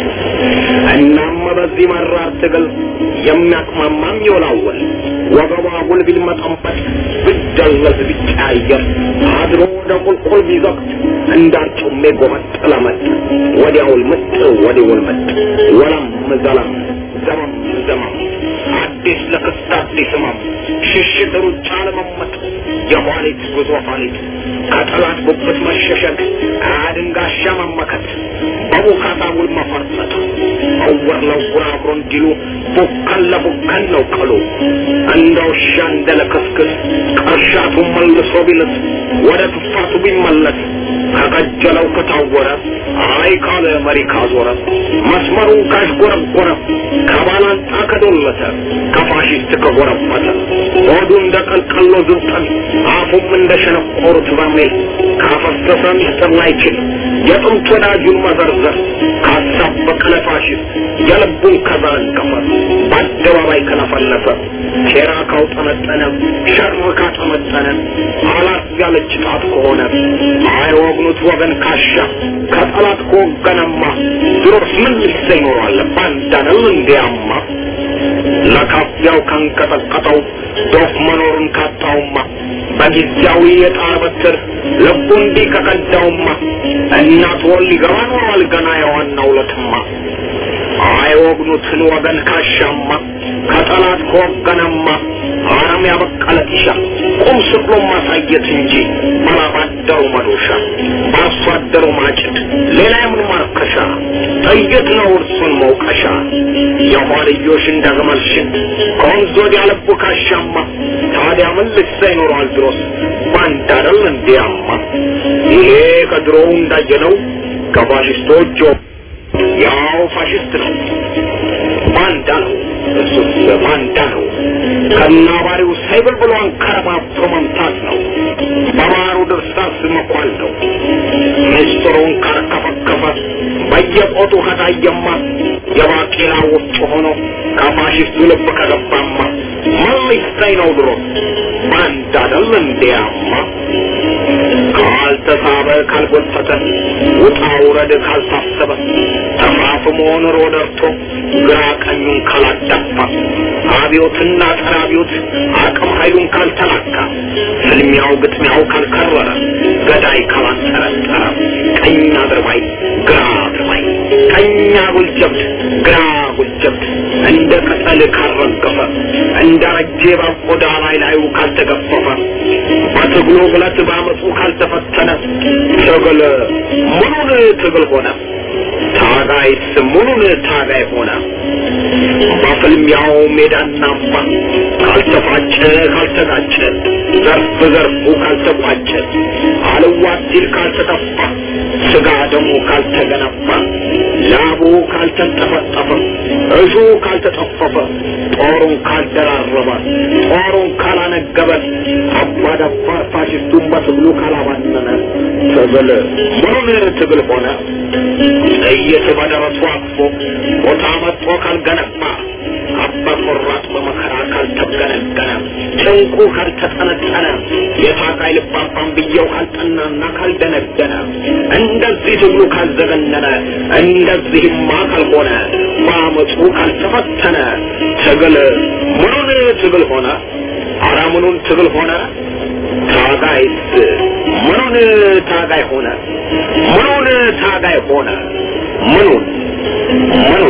እናም በዚህ መራር ትግል የሚያቅማማም ይወላወል ወገቧ ጉልቢል መጠንበት ብደለዝ ቢቀያየር አድሮ ወደ ቁልቁል ቢዘቅት እንዳርጩሜ ጎመጥ ለመጥ ወዲያውል ምጥ ወዲውል ምጥ ወለም ዘለም ዘመም ዘመም አዲስ ለክስት አዲስ ህመም ሽሽት ሩጫ ለመመጥ የኋሊት ጉዞ ኋሊት ከጠላት ጉብት መሸሸግ አድንጋሻ መመከት በቡካታ ውል መፈርጠጥ እውር ለውር አብሮ እንዲሉ ቡከን ለቡከን ነው ቀሉ እንደ ውሻ እንደ ለክስክስ ቅርሻቱ መልሶ ቢልስ ወደ ትፋቱ ቢመለስ ከቀጀለው ከታወረ አይ ካለ መሪ ካዞረ መስመሩን ካሽጎረጎረ ከባላንጣ ከዶለተ ከፋሽስት ከጎረበተ ሆዱ እንደ ቀልቀሎ ዝብጠን አፉም እንደ ሸነቆሩት በርሜል ካፈሰሰ ሚስጥር ላይችል የጥንት ወዳጁን መዘርዘር ካሳበቀ ለፋሽስት የልቡን ከዘረገፈ በአደባባይ ከለፈለፈ ሴራ ካውጠመጠነ ሸር ካጠመጠነ አላት ያለች ጣት ከሆነ አይወግኑት ወገን ካሻ ከጠላት ከወገነማ ድሮስ ምን ልሰ ይኖራል ባንዳነው እንዲያማ ለካፊያው ካንቀጠቀጠው ዶፍ መኖሩን ካጣውማ በጊዜያዊ የጣር በትር ልቡ እንዲህ ከቀዳውማ እናት ወል ሊገባ ኖሯል ገና የዋናው ለትማ አይወግኑትን ወገን ካሻማ ከጠላት ከወገነማ አረም ያበቀለ ጢሻ ቁም ስቅሎ ማሳየት እንጂ ባላባደሩ መዶሻ በአርሶ አደሩ ማጭድ ሌላ የምን ማርከሻ ጥይት ነው እርሱን መውቀሻ የኋልዮሽ እንደ ግመል ሽት ከወንዝ ወዲያ ልቡ ካሻማ ታዲያ ምን ልሳ ይኖረዋል ድሮስ ባንዳ አይደል እንዲያማ ይሄ ከድሮው እንዳየነው ከፋሽስቶች ያው ፋሽስት ነው ባንዳ ነው እሱስ ባንዳ ነው ከናባሪው ሳይብል ብሎ አንከረባብቶ መምታት ነው በማሩ ድርሳስ መኳል ነው ምስጢሩን ካርከፈከፈ በየቆጡ ከታየማ የባቄላ ውስጥ ሆኖ ከፋሽስቱ ልብ ከገባማ ምን ሊሰኝ ነው ድሮ ባንዳ አይደል እንዲያማ ካልተሳበ ካልጎተተ ውጣ ውረድ ካልታሰበ ተፋፍሞ ኑሮ ደርቶ ግራ ቀኙን ካላዳፋ አብዮትና ጸረ አብዮት አቅም ኃይሉን ካልተላካ ፍልሚያው ግጥሚያው ካልከረረ ገዳይ ካላንጠረጠረ ቀኝ አድርባይ ግራ አድርባይ ቀኝ አጉል ጀብድ ግራ አጉል ጀብድ እንደ ቅጠል ካልረገፈ እንደ ረጄ በቆዳ ላይ ላዩ ካልተገፈፈ በትግሉ ብለት በአመፁ ካልተፈተነ ትግል ምኑን ትግል ሆነ ታጋይስ ምኑን ታጋይ ሆነ በፍልሚያው ሜዳና አምባ ካልተፋጨ ካልተጋጨ ዘርፍ ዘርፉ ካልተቋጨ አልዋት ሲል ካልተጠፋ ስጋ ደሙ ካልተገነባ ላቡ ካልተንጠፈጠፈ እሹ ካልተጠፈፈ ጦሩን ካልደራረበ ጦሩን ካላነገበ አባዳባ ፋሽስቱን በትግሉ ካላባነነ ትግል ምኑን ትግል ሆነ ጥይት በደረሱ አቅፎ ቦታ መጥቶ ካልገነባ አባ ቆራጥ በመከራ ካልተገነገነ ጭንቁ ካልተጠነጠነ የታጋይ ልባባን ብየው ካልጠናና ካልደነደነ እንደዚህ ትግሉ ካልዘገነነ እንደዚህማ ካልሆነ በአመፁ ካልተፈተነ ትግል ምኑን ትግል ሆነ? አረ ምኑን ትግል ሆነ? ታጋይስ ምኑን ታጋይ ሆነ? ምኑን ታጋይ ሆነ? ምኑን ምኑን